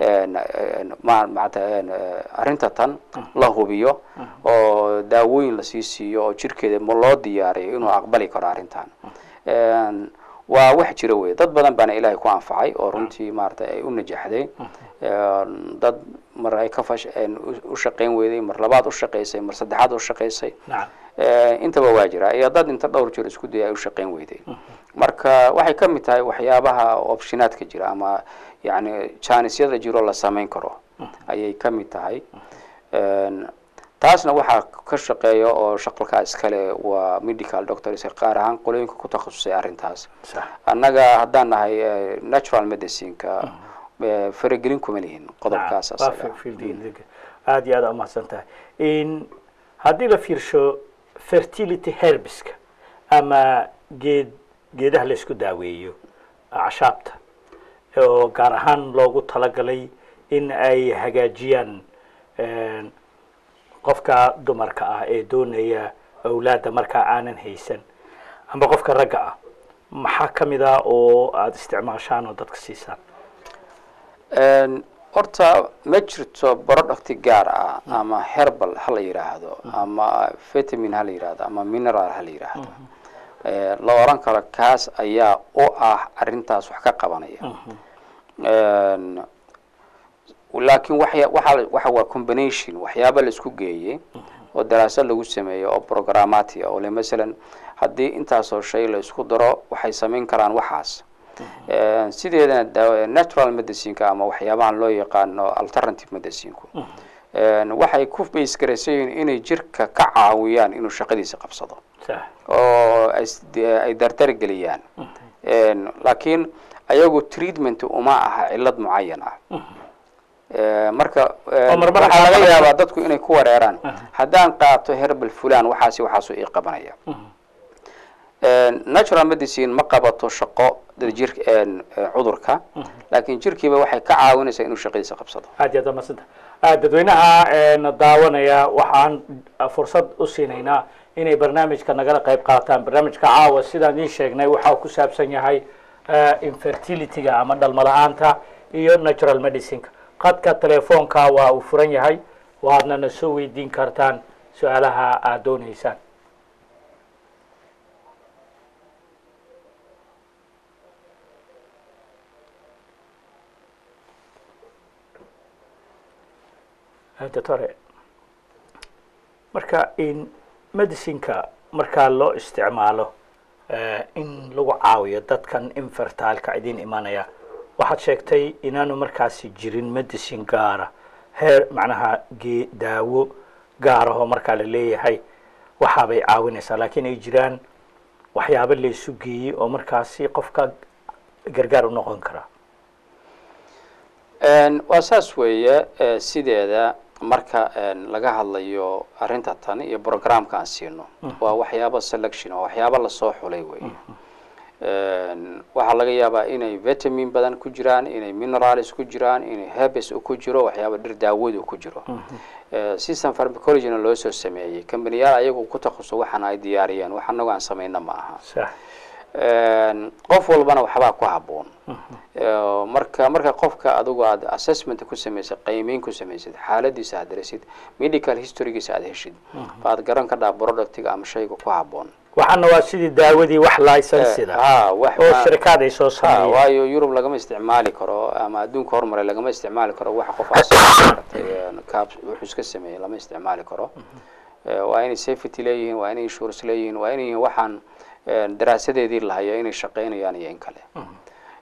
mata arrinta tan la hubiyo oo daawooyin lasii siiyo oo jirkeeda ma loo diyaariyo inuu aqbali karo arrintan waa wax jira wey dad badan baana ilaahay ku anfacay oo runtii maaragtay ay u najaxday dad mar ay ka fash u shaqayn weyday mar labaad u shaqaysay mar saddexaad u shaqaysay nacam intaba waa jira iyo dad inta dhowr jir isku daya ay u shaqayn weyday marka waxay ka mid tahay waxyaabaha optionaadka jira ama yani janisyada jiro la samayn karo ayay ka mid tahay taasna waxaa ka shaqeeya oo shaqalkaa iskale waa medical doctors qaar ahaan qolooyinka ku takhasusay arrintaas sax annaga haddaan nahay natural medicineka faragelin kuma lihin qodobkaas Nacam, waa asaga fi- fieldiga. aad iyo aad umahadsan tahay In haddii la fiirsho fertility herbiska ama geed geedaha la isku daaweeyo acashaabta oo gaar ahaan loogu talagalay in ay hagaajiyaan een, qofka dumarka ah ee doonaya awlaadda markaa aanan haysan amba qofka ragga ah maxaa ka mid ah oo aada isticmaashaan oo dadka siisaan horta ma jirto producti gaar ah ama herbal ha la yidhaahdo ama vitamin ha la yidhaahdo ama mineral ha la yidhaahdo Eh, la oran karo kaas ayaa u ah arrintaas wax ka qabanaya En, laakiin waxya waxa waxa waa combination waxyaaba la isku geeyey oo daraasad lagu sameeyo oo programmati ah oo le masalan haddii intaasoo shay la isku daro waxay samayn karaan waxaas Eh, sideedana daawa- natural medicineka ama waxyaabahan loo yaqaano alternative medicinku En, waxay ku base garaysan yihiin inay jirka ka caawiyaan inuu shaqadiisa qabsado sax oo ay s- de- ay dardar geliyaan En, laakiin ayagu treatment uma aha cillad mucayan ah Eh, marka eh, Oo marmar waxaa waxaa laga laga yaabaa dadku inay ku wareeraan haddaan qaato herbal fulan waxaasi waxaasu ii qabanaya natural medicine ma qabato shaqo dad jir en, eh, cudurka laakiin jirkiiba waxay ka caawinaysaa inuu shaqadiisa qabsado aad iyo aad umadsanta dadweynaha na daawanaya waxaan fursad u siinaynaa inay barnaamijka nagala qayb qaataan barnaamijka caawa sidaan idiin sheegnay waxa uu ku saabsan yahay infertilityga ama dhalmo la-aanta iyo natural medicineka qadka telefoonka waa uu furan yahay waadna na soo weydiin kartaan su-aalaha aad dooneysaan doctore marka in medicineka markaa loo isticmaalo eh, in lagu caawiyo dadkan infertileka idin imanaya waxaad sheegtay inaanu markaasi jirin medicine gaara heer macnaha ge daawo gaarahoo markaa la leeyahay waxaabay caawinaysaa laakiin ay jiraan waxyaabo laysu geeyey oo markaasi qofka gargaar u noqon kara En, waa saas weeye eh, sideeda marka en, laga hadlayo arrinta tan iyo programka aan siino waa waxyaabo selection waa waxyaabo lasoo xulay weeye En, waxaa laga yaabaa inay vitamin badan ku jiraan inay minerals ku jiraan inay herbs ku jiro waxyaaba dhir daawadu ku jiro Eh, system pharmacologina loo soo sameeyey kambaniyaal ayagu ku takhuso waxaan ay diyaariyeen wax anagu aan samayna ma aha sax En, qof walbana waxbaa ku habboon Eh, marka marka qofka adigu aad assessment ku samaysad qiimeyn ku samaysad xaaladiisa aad darasid medical historygiisa aad heshid baad garan ka dhaa productiga ama shayga ku habboon waxaana waa sidii daawadii wax licensida ha wax oo ma- shirkaad ay soo ha sameeyeen waayo yurub lagama isticmaali karo ama adduunka hormaray lagama isticmaali karo wax qof maaragtay kaab wuxuu iska sameeyey lama isticmaali karo Eh, waa inay safety leeyihiin waa inay insurance leeyihiin waa inay yihiin waxaan eh, daraasadeedii lahayo inay shaqaynayaan iyo in kale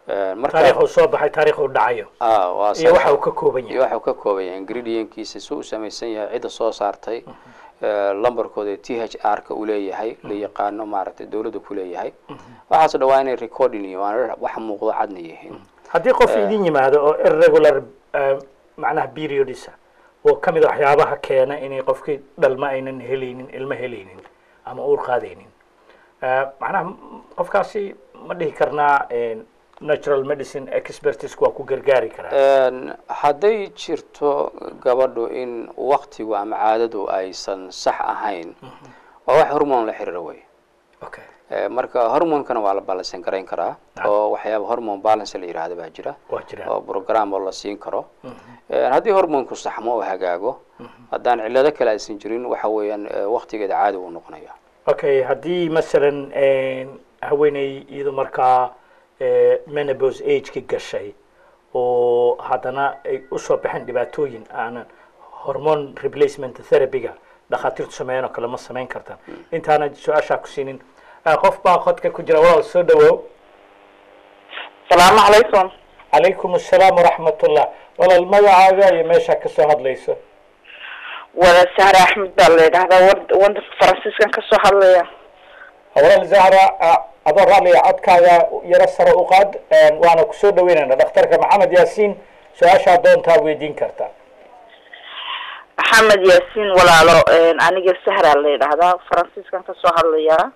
marka taariikhuu soo baxay taariikhuu dhacayo ah, waa iyo saas. waxa uu ka kooban iyo yahay waxa uu ka kooban yahay ingredientkiisa si uu samaysan yahay cidda soo saartay eh, lambarkooda t h r ka uu leeyahay la yaqaano maaragtay dawladda ku leeyahay waxaasoo dhan waa inay recording iyo waana wax muuqdo cadna yihiin haddii qof idin yimaado oo irregular eh, macnaha periodisa oo ka mid a waxyaabaha keena inay qofkii dhalma aynan helaynin ilmo helaynin ama uur qaadaynin Eh, macnaha m- qofkaasi ma dhihi karnaa eh, natural medicine expertisku waa ku gargaari karaa Een, hadday jirto gabadhu in waktigu ama caadadu aysan sax ahayn waa wax hormone la xiriira wey okay Eh, marka hormonkana waa la balansan garayn karaa oo waxyaaba hormone balance la yidhaahda baa jira waa jiraan oo program oo la siin karo Eh, haddii hormonku saxmo oo hagaago haddaan cillado kale aysan jirin waxa weeyaan eh, waktigeeda caadi uu noqonaya okay haddii masalan haweeney iyadu markaa eh, menopause ageki gashay oo haddana ay usoo baxeen dhibaatooyin aanan hormone replacement therapyga dhakhaatiirtu sameeyaan oo kale ma samayn kartaan intaana su-aashaa ku siinin Eh, qof baa qodka ku jira walaal soo dhawow salaamu calaykum calaykum assalaam waraxmatullah walaal magacaaga iyo meeshaa kasoo hadlayso wada sahre axmed baa la yidhahdaa wad- wadanka faransiiskan kasoo hadlaya walaal zahra ah, adoo raalliya codkaaga yaro sare u qaad waana kusoo dhaweynayna dhakhtarka maxamed yaasiin su-aashaa doontaa weydiin kartaa maxamed yaasiin walaalo aniga sahra la yidhahdaa faransiiskan kasoo hadlaya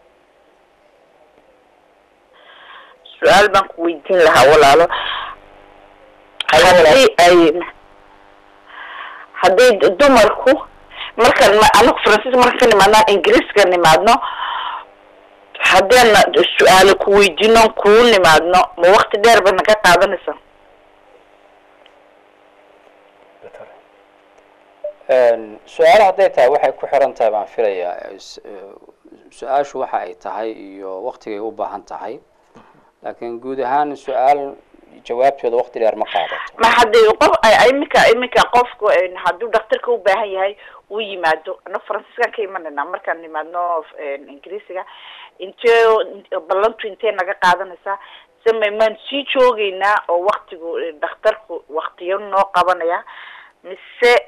su-aal baan ku weydiin lahaa walaalo haddii ay hadday dumarku markaan ma- anagu faransiiska markaan ka nimaadno ingiriiska nimaadno haddeena su-aalo ku weydiino kuu nimaadno ma wakti dheer ba naga qaadanaysaa Een, su-aalo hadday tahay waxay ku xiran tahay baan filayaa is- eh, su-aashu waxa ay tahay iyo waktigay u baahan tahay laakiin guud ahaan su-aal jawaabteeda wakti dheer ma qaadato ma haddii qof ay iminka iminka qofku een, hadduu dhakhtarka u baahan yahay uu yimaado ana faransiiskan ka imanayna markaan nimaadno een, ingiriisiga intee ballantu intee naga qaadanaysaa se ma maan sii joogeynaa oo waktigu eh, dhakhtarku waktiyo noo qabanaya mise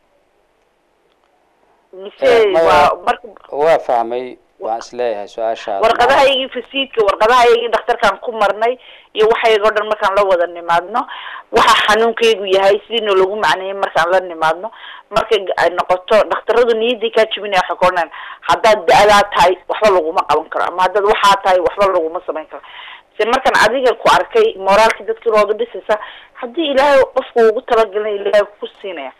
mise Eh, maya- waa marka waa fahmay waan isleeyahay su-aashaada warqadahaygii fasiidka warqadahaygii dhakhtarkaan ku marnay iyo waxayga o dhan markaan la wada nimaadno waxa xanuunkaygu yahay sidiina lagu macneeyay markaan la nimaadno markay ay noqoto dhakhtaradu niyaday kaa jibinaya waxay ka odhanayaan haddaad da-daa tahay waxba laguma qaban karo ama haddaad waxaa tahay waxba laguma samayn karo se markaan adiga ku arkay moraalkii dadkii looga dhisaysa haddii ilaahay qofku ugu talagalay ilaahay ku siinaya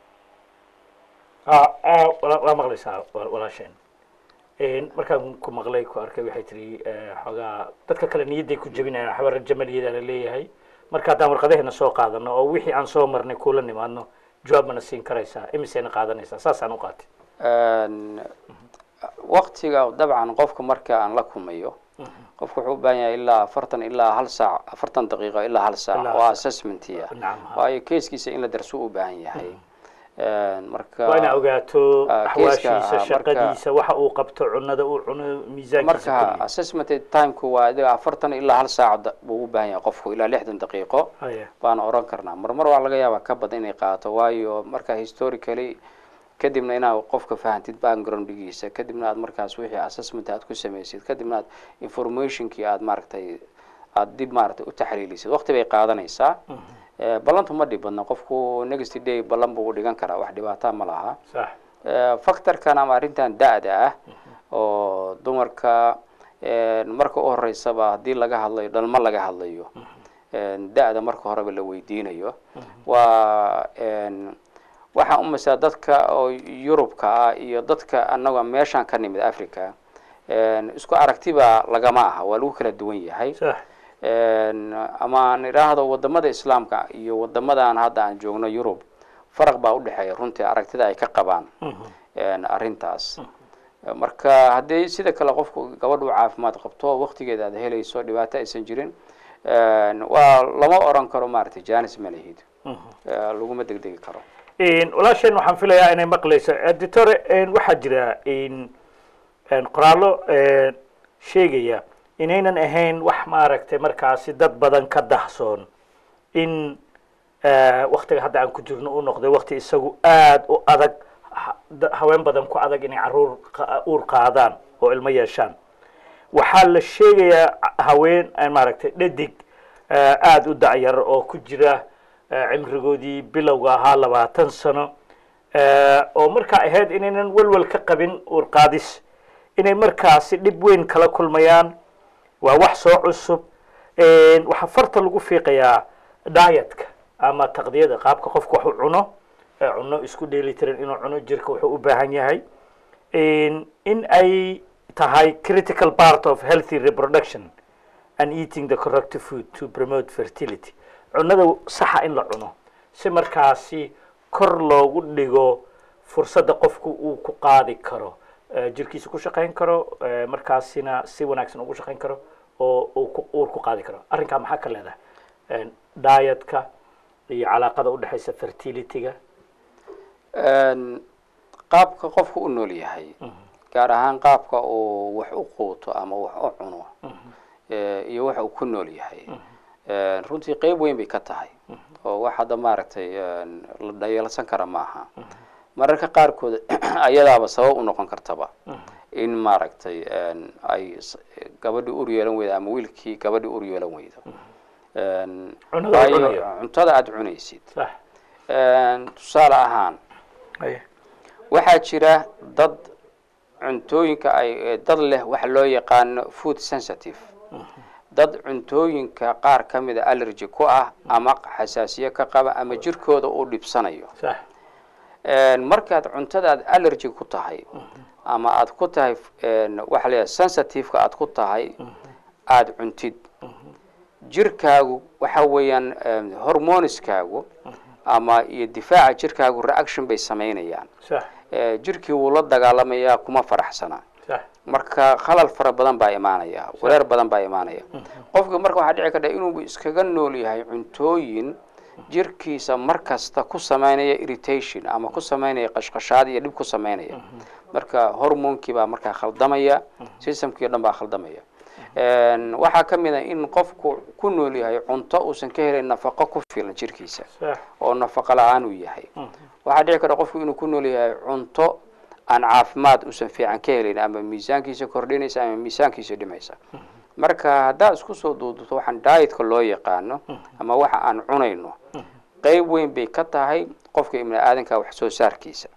Ah, ah, waa waa maqlaysaa wa- walaasheen Een, markaan ku maqlay ku arkay waxay tiri eh, xoogaa dadka kale niyadday ku jebinayaan waxba rajo maliyada la leeyahay marka haddaan warqadaheena soo qaadano oo wixii aan soo marnay kula nimaadno jawaab mana siin karaysaa imisayna qaadanaysaa saasaan u qaatay Een, waktiga dabcan qofka marka aan la kumayo qofku wuxuu u baahan yahay ilaa afartan ilaa hal saac afartan daqiiqo ilaa hal saac Ilaa oo hal assessmentiya Nacam, ha. waayo keeskiisa in la darso u baahan yahay Een, marka waa inaa ogaato ah, axwaashiisa kiiska, ah, marka- shaqadiisa waxa uu qabto cunada uu cuno miisaankiisa marka kulli. assessment timeku waa adiga afartan ilaa hal saac da- buu u baahan yahay qofku ilaa lixdan daqiiqo Haya. baan oran karnaa marmar waa laga yaabaa ka badan inay qaato waayo marka historically kadibna inaad qofka fahantid backgroundgiisa kadibna aad markaas wixii assessment aad ku samaysid kadibna aad informationkii aad maaragtay aad dib maaragtay u taxliilisid waqti bay qaadanaysaa Eh, ballantu ma dhib badna qofku next day ballan buu u dhigan karaa wax dhibaataa ma laha sax Eh, factorkan ama arrintan da-da ah oo dumarka eh, marka u horeysaba haddii laga hadlayo dhalmo laga hadlayo eh, da-da marka horeba la weydiinayo waa en, waxaan umaysaa dadka oo yurubka ah iyo dadka annaga meeshaan ka nimid africa en, isku aragtiba lagama aha waa lagu kala duwan yahay sax En, ama aan idhaahdo wadamada islaamka iyo wadamadan hadda aan joogno yurub faraq baa udhexeeya runtii aragtida ay ka qabaan en, arrintaas marka haddii sida kale qofku gabadhu caafimaad qabto waqtigeeda aad helayso dhibaato aysan jirin en, waa lama oran karo maaragtay janis ma lihid Eh, laguma degdegi karo Een, walaasheen waxaan filayaa inay maqlayso editore een, waxaa jira een, een, qoraallo een, sheegaya inaynan ahayn wax maaragtay markaasi dad badan ka dahsoon in waktiga hadda aan ku jirno uu noqday wakti isagu aada u adag ha- da- haween badan ku adag inay caruur qa- uur qaadaan oo ilmo yeeshaan waxaa la sheegayaa haween eh, maaragtay dhadig eh, aada u dacyar oo ku jira eh, cimrigoodii bilowga ahaa labaatan sano eh, oo markaa ahayd inaynan welwel ka qabin uur qaadis inay markaasi dhib weyn kala kulmayaan waa wax soo cusub waxaa farta lagu fiiqayaa dietka ama taqdiyada qaabka qofku wax u cuno ee cuno isku dheelitiran inuu cuno jirka wuxuu u baahan yahay in ay tahay critical part of healthy reproduction and eating the correct food to promote fertility cunada saxa in la cuno si markaasi kor loogu dhigo fursadda qofku uu ku qaadi karo eh, jirkiisa ku shaqayn karo eh, markaasina si wanaagsan ugu shaqayn karo oo uu ku- uur ku qaadi karo arrinkaa maxaa ka leedahay dietka iyo calaaqada udhexaysa fertilityga Een, qaabka qofku u nool yahay gaar ahaan qaabka uu wax u quuto ama wax u cuno ee, iyo waxa uu ku nool yahay Een, runtii qeyb weyn bay ka tahay oo wax hadda maaragtay een, la dhayeelsan kara maaha mararka qaarkood ayadaaba sabab u noqon kartaba in maaragtay een, ay s- gabadhii ur yeelan weydo ama wiilkii gabadhii ur yeelan weydo Een, Cunada uu waayo cunayo. cuntada aada cunaysid sax Een, tusaale ahaan Aye. waxaa jira dad cuntooyinka ay ee dad leh waxa loo yaqaano food sensitive dad cuntooyinka qaar ka mida allergy ku ah ama xasaasiye ka qaba ama jirkooda uu dhibsanayo sax Een, markaad cuntadaad allergy ku tahay ama aad ku tahay een, waxa la yidhaha sensitive-ka aad ku tahay aada cuntid jirkaagu waxa weeyaan een, hormoniskaagu ama iyo difaaca jirkaagu reaction bay samaynayaan sax Ee, jirkii wuu la dagaalamayaa kuma faraxsana sax marka khalal fara badan baa imaanaya wareer badan baa imaanaya qofka marka waxaa dhici karta inuu iskaga nool yahay cuntooyin jirkiisa mar kasta ku samaynaya irritation ama ku samaynaya qashqashaad iyo dhib ku samaynaya marka hormonkii baa markaa khaldamaya systemkii o dhan baa khaldamaya Een, waxaa ka mid a in qofku ku nool yahay cunto uusan ka helayn nafaqo ku filan jirkiisa sax oo nafaqo la-aan uu yahay waxaa dhici kara qofku inuu ku nool yahay cunto aan caafimaad uusan fiican ka helayn ama miisaankiisa kordhinaysa ama miisaankiisa dhimaysa marka haddaad isku soo duuduto waxaan dietka loo yaqaano ama waxa aan cunayno qeyb weyn bay ka tahay qofka ibni aadanka wax soo saarkiisa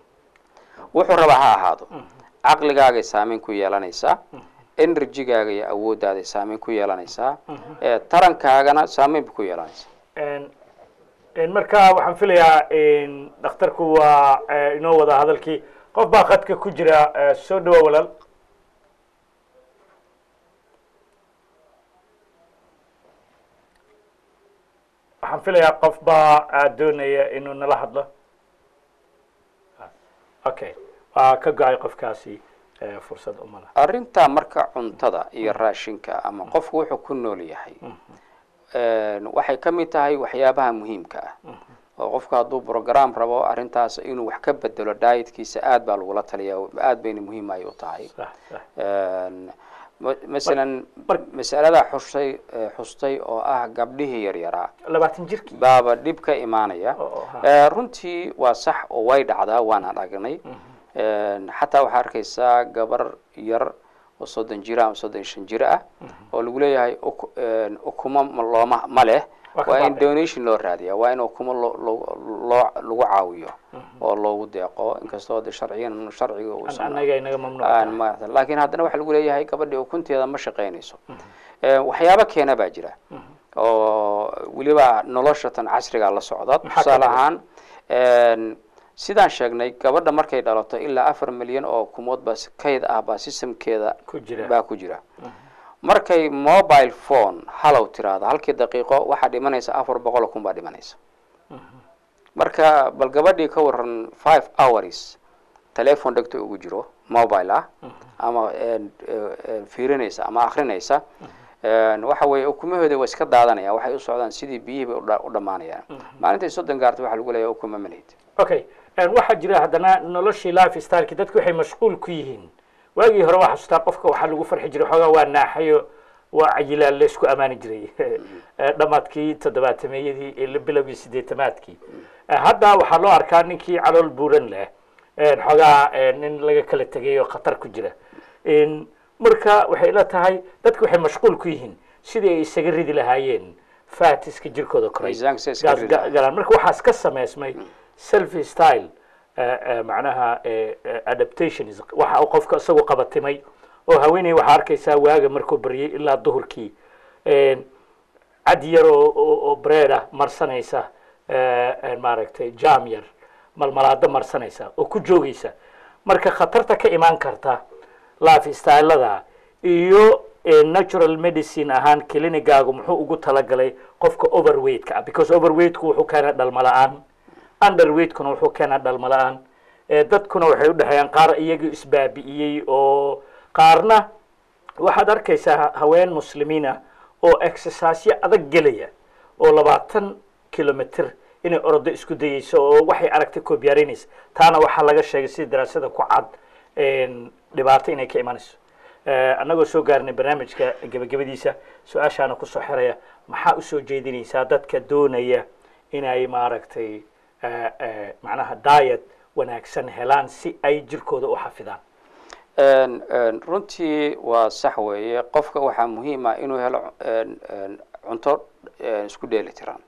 wuxuu rabaa ha ahaado caqligaagay saameyn ku yeelanaysaa energygaaga iyo awoodaaday saameyn ku yeelanaysaa ee tarankaagana saameyn bay ku yeelanaysaa En- en marka waxaan filayaa en, dhakhtarku waa eh, inoo wada hadalkii qof baa khadka ku jira eh, soo dhawa walaal waxaan filayaa qof baa ah, doonaya inuu nala hadlo okay waa ka go-ay qofkaasi eh, fursad uma laha arrintaa marka cuntada iyo raashinka ama qofku wuxuu ku nool yahay een, waxay ka mid tahay waxyaabaha muhiimka ah oo qofku hadduu program rabo arrintaas inuu wax ka bedelo dietkiisa aad baa lagula taliyaa aad bayna muhiim ay u tahay sax sax Een, ma- masalan mar- mas'alada xustay eh, xustay oo ah gabdhihii yaryaraa labaatan jirkii baaba dhib ka imaanaya Oo, oo, ha. Eh, runtii waa sax oo way dhacdaa waanaan aragnay Een, xataa waxaa arkaysaa gabar yar oo soddon jir ama soddon iyo shan jir ah oo lagu leeyahay uk- een, ukumo ma- looma ma leh Waa ka waa in baaba'ay. donation loo raadiya waa in ukumo loo- loo- loo- lagu caawiyo oo loogu deeqo inkastoo de sharciyan sharciga uusan anaga inaga mamnuuc aan tahay. maarata laakiin haddana waxaa lagu leeyahay gabadhii ukunteeda ma shaqaynayso Eh, waxyaabo keena baa jira oo weliba nolosha tan casriga la socda Maxaa ka tusaale mid ah? ahaan een, sidaan sheegnay gabadha markay dhalato ilaa afar milyan oo kumood baa si- kayd ah baa systemkeeda Ku jira. baa ku jira markay mobile phone halow tiraahdo halkii daqiiqo waxaa dhimanaysa afar boqol oo kun baa dhimanaysa marka bal gabadhii ka waran five hours telephone dhegta ugu jiro mobile ah ama een, een, fiirinaysa ama akrinaysa een, waxa weeye ukumaheeda waa iska daadanaya waxay u socdaan sidii biyihii bay u dha- u dhammaanayaan maalintay soddon gaarta waxaa lagu leeyahay ukuma malid okay En waxaa jira haddana noloshii life styleki dadku waxay mashquul ku yihiin waagii hore waa xasuustaa qofka waxaa lagu farxi jiray xoogaa waa naaxayo waa cayilaa la isku ammaani jiray dhammaadkii toddobaatameeyadii iyo bilowgii sideetamaadkii hadda waxaa loo arkaa ninkii calool buuran leh xoogaa nin laga kala tegay oo khatar ku jira marka waxay ila tahay dadku waxay mashquul ku yihiin sidii ay isaga ridi lahaayeen fatiska jirkooda koray Miisaanka si ay iskaga ridi lahaayeen. galaan marka waxaas ka samaysmay selfie style macnaha adaptations waxa uu qofka isagu qabatimay oo haweeney waxaa arkaysaa waaga markuu baryay ilaa duhurkii cad yar oo oo- oo bread ah marsanaysa maaragtay jam yar malmalaado marsanaysa oo ku joogaysa marka khatarta ka imaan karta life stylada iyo eh, natural medicine ahaan clinicaagu muxuu ugu talagalay qofka overweightka ah because overweightku wuxuu keenaa dhalmo la-aan underweightkuna wuxuu keenaa dhalmo la-aan Eh, dadkuna waxay u dhexeeyaan qaar iyaga isbaabi'iyey oo qaarna waxaad arkaysaa ha- haween muslimiina oo exerciseyo adag gelaya oo labaatan kilomitr inay orodo isku dayeyso oo waxay aragtay koobyaareynaysa taana waxaa laga sheegay sida daraasada ku cad een, dhibaato inay ka imanayso Eh, annagoo soo gaarnay barnaamijka gebagabadiisa su-aashaana kusoo xiraya maxaa usoo jeedinaysaa dadka doonaya inay maaragtay eh, eh, macnaha diet wanaagsan helaan si ay jirkooda u xafidaan Een, een, runtii waa sax weeye qofka waxaa muhiim ah inuu helo een, een, cunto een, isku dheeli tiran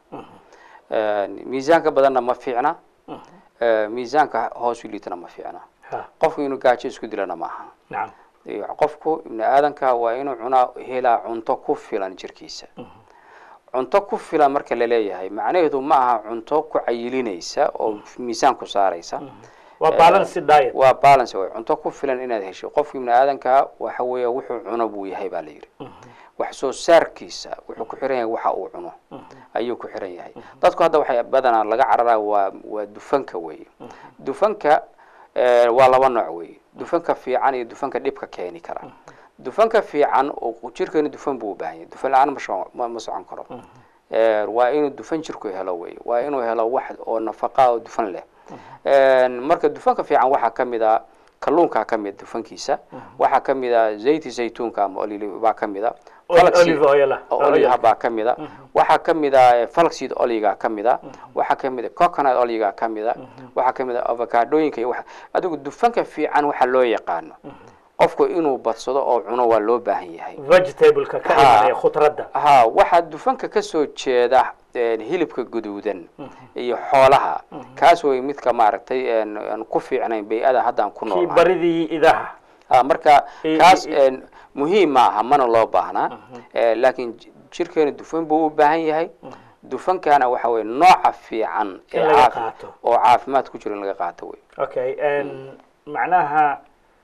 Een, miisaanka badanna ma fiicna Ee, miisaanka hoos u liitana ma fiicna ha qofku inuu gaajo isku dilana maaha nacam Iyo qofku ibni aadanka waa inuu cunaa helaa cunto ku filan jirkiisa cunto ku filan marka la leeyahay macnaheedu ma aha cunto ku cayilinaysa oo miisaan ku saaraysa waa balance diet waa balance way cunto ku filan inaad hesho qofka ibni aadanka waxa weeye wuxuu cuno buu yahay baa la yidhi wax soo saarkiisa wuxuu ku xiran yahay waxa uu cuno ayuu ku xiran yahay dadku hadda waxay badanaa laga cararaa waa waa dufanka weeye dufanka eh, waa laba nooc weeye dufanka fiican iyo dufanka dhibka keeni kara dufanka fiican oo jirkeenu dufan buu u baahan yahay dufan la-aan ma sho- ma ma socon karo Eh, waa inuu dufan jirku helo wey waa inuu helo wax oo nafaqa oo dufan leh Een, marka dufanka fiican waxaa ka mid a kalluunkaa ka mid dufankiisa waxaa ka mid a zayti zaytuunka ama olili baa ka mid a Oli- flaxseed- olive oil ah. oo Oil. olive baa ka mid a waxaa ka mid a flaxseed oliga ka mid a waxaa ka mid a coconut oliga ka mid a waxaa ka mid a avocadooyinka iyo waxa adigu dufanka fiican waxa loo yaqaano qofku inuu badsado oo cuno waa loo baahan yahay vegetableka ka Ha. imanaya khudradda ha waxaa dufanka ka soo jeeda een, hilibka guduudan iyo xoolaha kaas way midka maaragtay een, aan ku fiicnayn bay-ada haddaan ku kii noolnahay baridii idaha ha marka I- kaas i- een, muhiim ma aha mana loo baahnaa Eh, laakiin j- jirkeenu dufan buu u baahan yahay dufankana waxa weye nooca fiican In ee laga caafi- qaato. oo caafimaad ku jiro in laga qaato wey okay n macnaha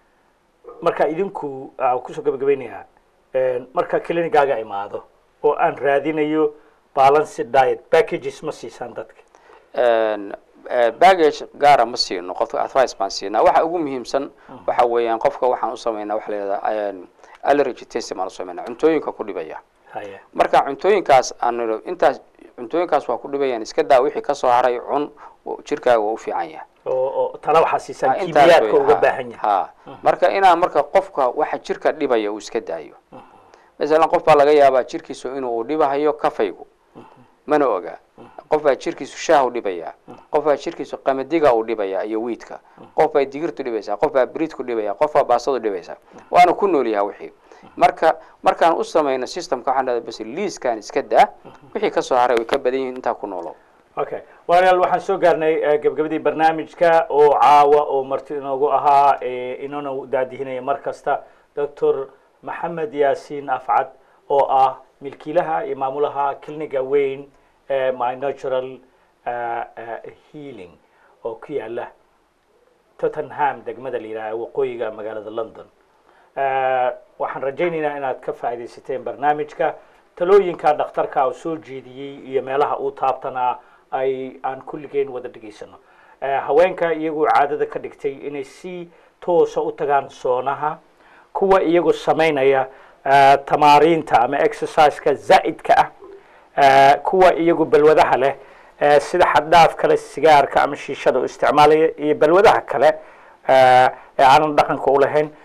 marka idinku aa kusoo gabagabaynayaa n marka clinicaaga imaado oo aan raadinayo balance diet packages ma siisaan dadka Een, eh, baggage gaara ma siino qofka advice baan siinaa waxa ugu muhiimsan waxa weeyaan qofka waxaan u samaynaa waxa la yidhahdaa een, allergy testing baan u samaynaa cuntooyinka ku dhibaya haya marka cuntooyinkaas aan nidho intaas cuntooyinkaas waa ku dhibayaan iska daa wixii kasoo haray cun oo jirkaaga waa u fiican yahay oo oo tala waxaa siisaan Ha, intaas kiimiyaadka wey, uga ha, baahan yahay ha marka inaa marka qofka waxa jirka dhibaya uu iska daayo masalan qof baa laga yaabaa jirkiisu inuu dhibahayo kafaygu mana oga qof baa jirkiisu shaah u dhibaya qof baa jirkiisu qamadiga u dhibaya iyo wiidka qof baa digirtu dhibaysaa qof baa bridku dhibaya qof baa baasadu dhibaysaa waana ku nool yahay wixii marka markaan u samayno systemka waxaan dhahdaa bas liiskan iska daa wixii kasoo haray way ka badan yihiin intaa ku noolow okay walaalayaal waxaan soo gaarnay eh, gabagabadii barnaamijka oo caawa oo marti inoogu ahaa eh, inoona daadihinaya mar kasta doctor maxamed yaasiin afcad oo ah milkiilaha iyo maamulaha cliniga weyn ee my natural eh, eh, healing oo ku yaala tottenham degmada la yidhaha waqooyiga magaalada london Eh, waxaan rajaynaynaa inaad ka faa'iidaysateen barnaamijka talooyinka dhakhtarka uu soo jeediyey iyo meelaha uu taabtanaa ay aan kulligeen wada dhegaysano Eh, haweenka iyagu caadada ka dhigtay inay si toosa u tagaan soonaha kuwa iyagu samaynaya eh, tamaariinta ama exerciseka zaa'idka ah Eh, kuwa iyagu balwadaha leh eh, sida xaddhaaf kale sigaarka ama shiishada u isticmaalaya iyo balwadaha kale eh, ee aanan dhaqanka u lahayn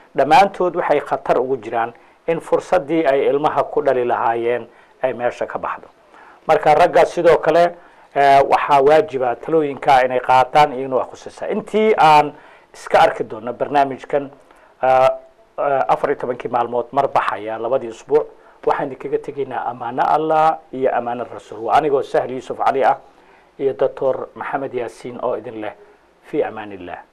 dhammaantood waxay khatar ugu jiraan in fursaddii ay ilmaha ku dhali lahaayeen ay meesha ka baxdo marka ragga sidoo kale waxaa waajiba talooyinka inay qaataan iyagna waa khusaysaa intii aan iska arki doono barnaamijkan afar iyo tobankii maalmood mar baxaya labadii isbuuc waxaan idinkaga tegaynaa amaano allah iyo amaano rasuul waa anigoo sahl yuusuf cali ah iyo doctor maxamed yaasiin oo idin leh fi amaan illah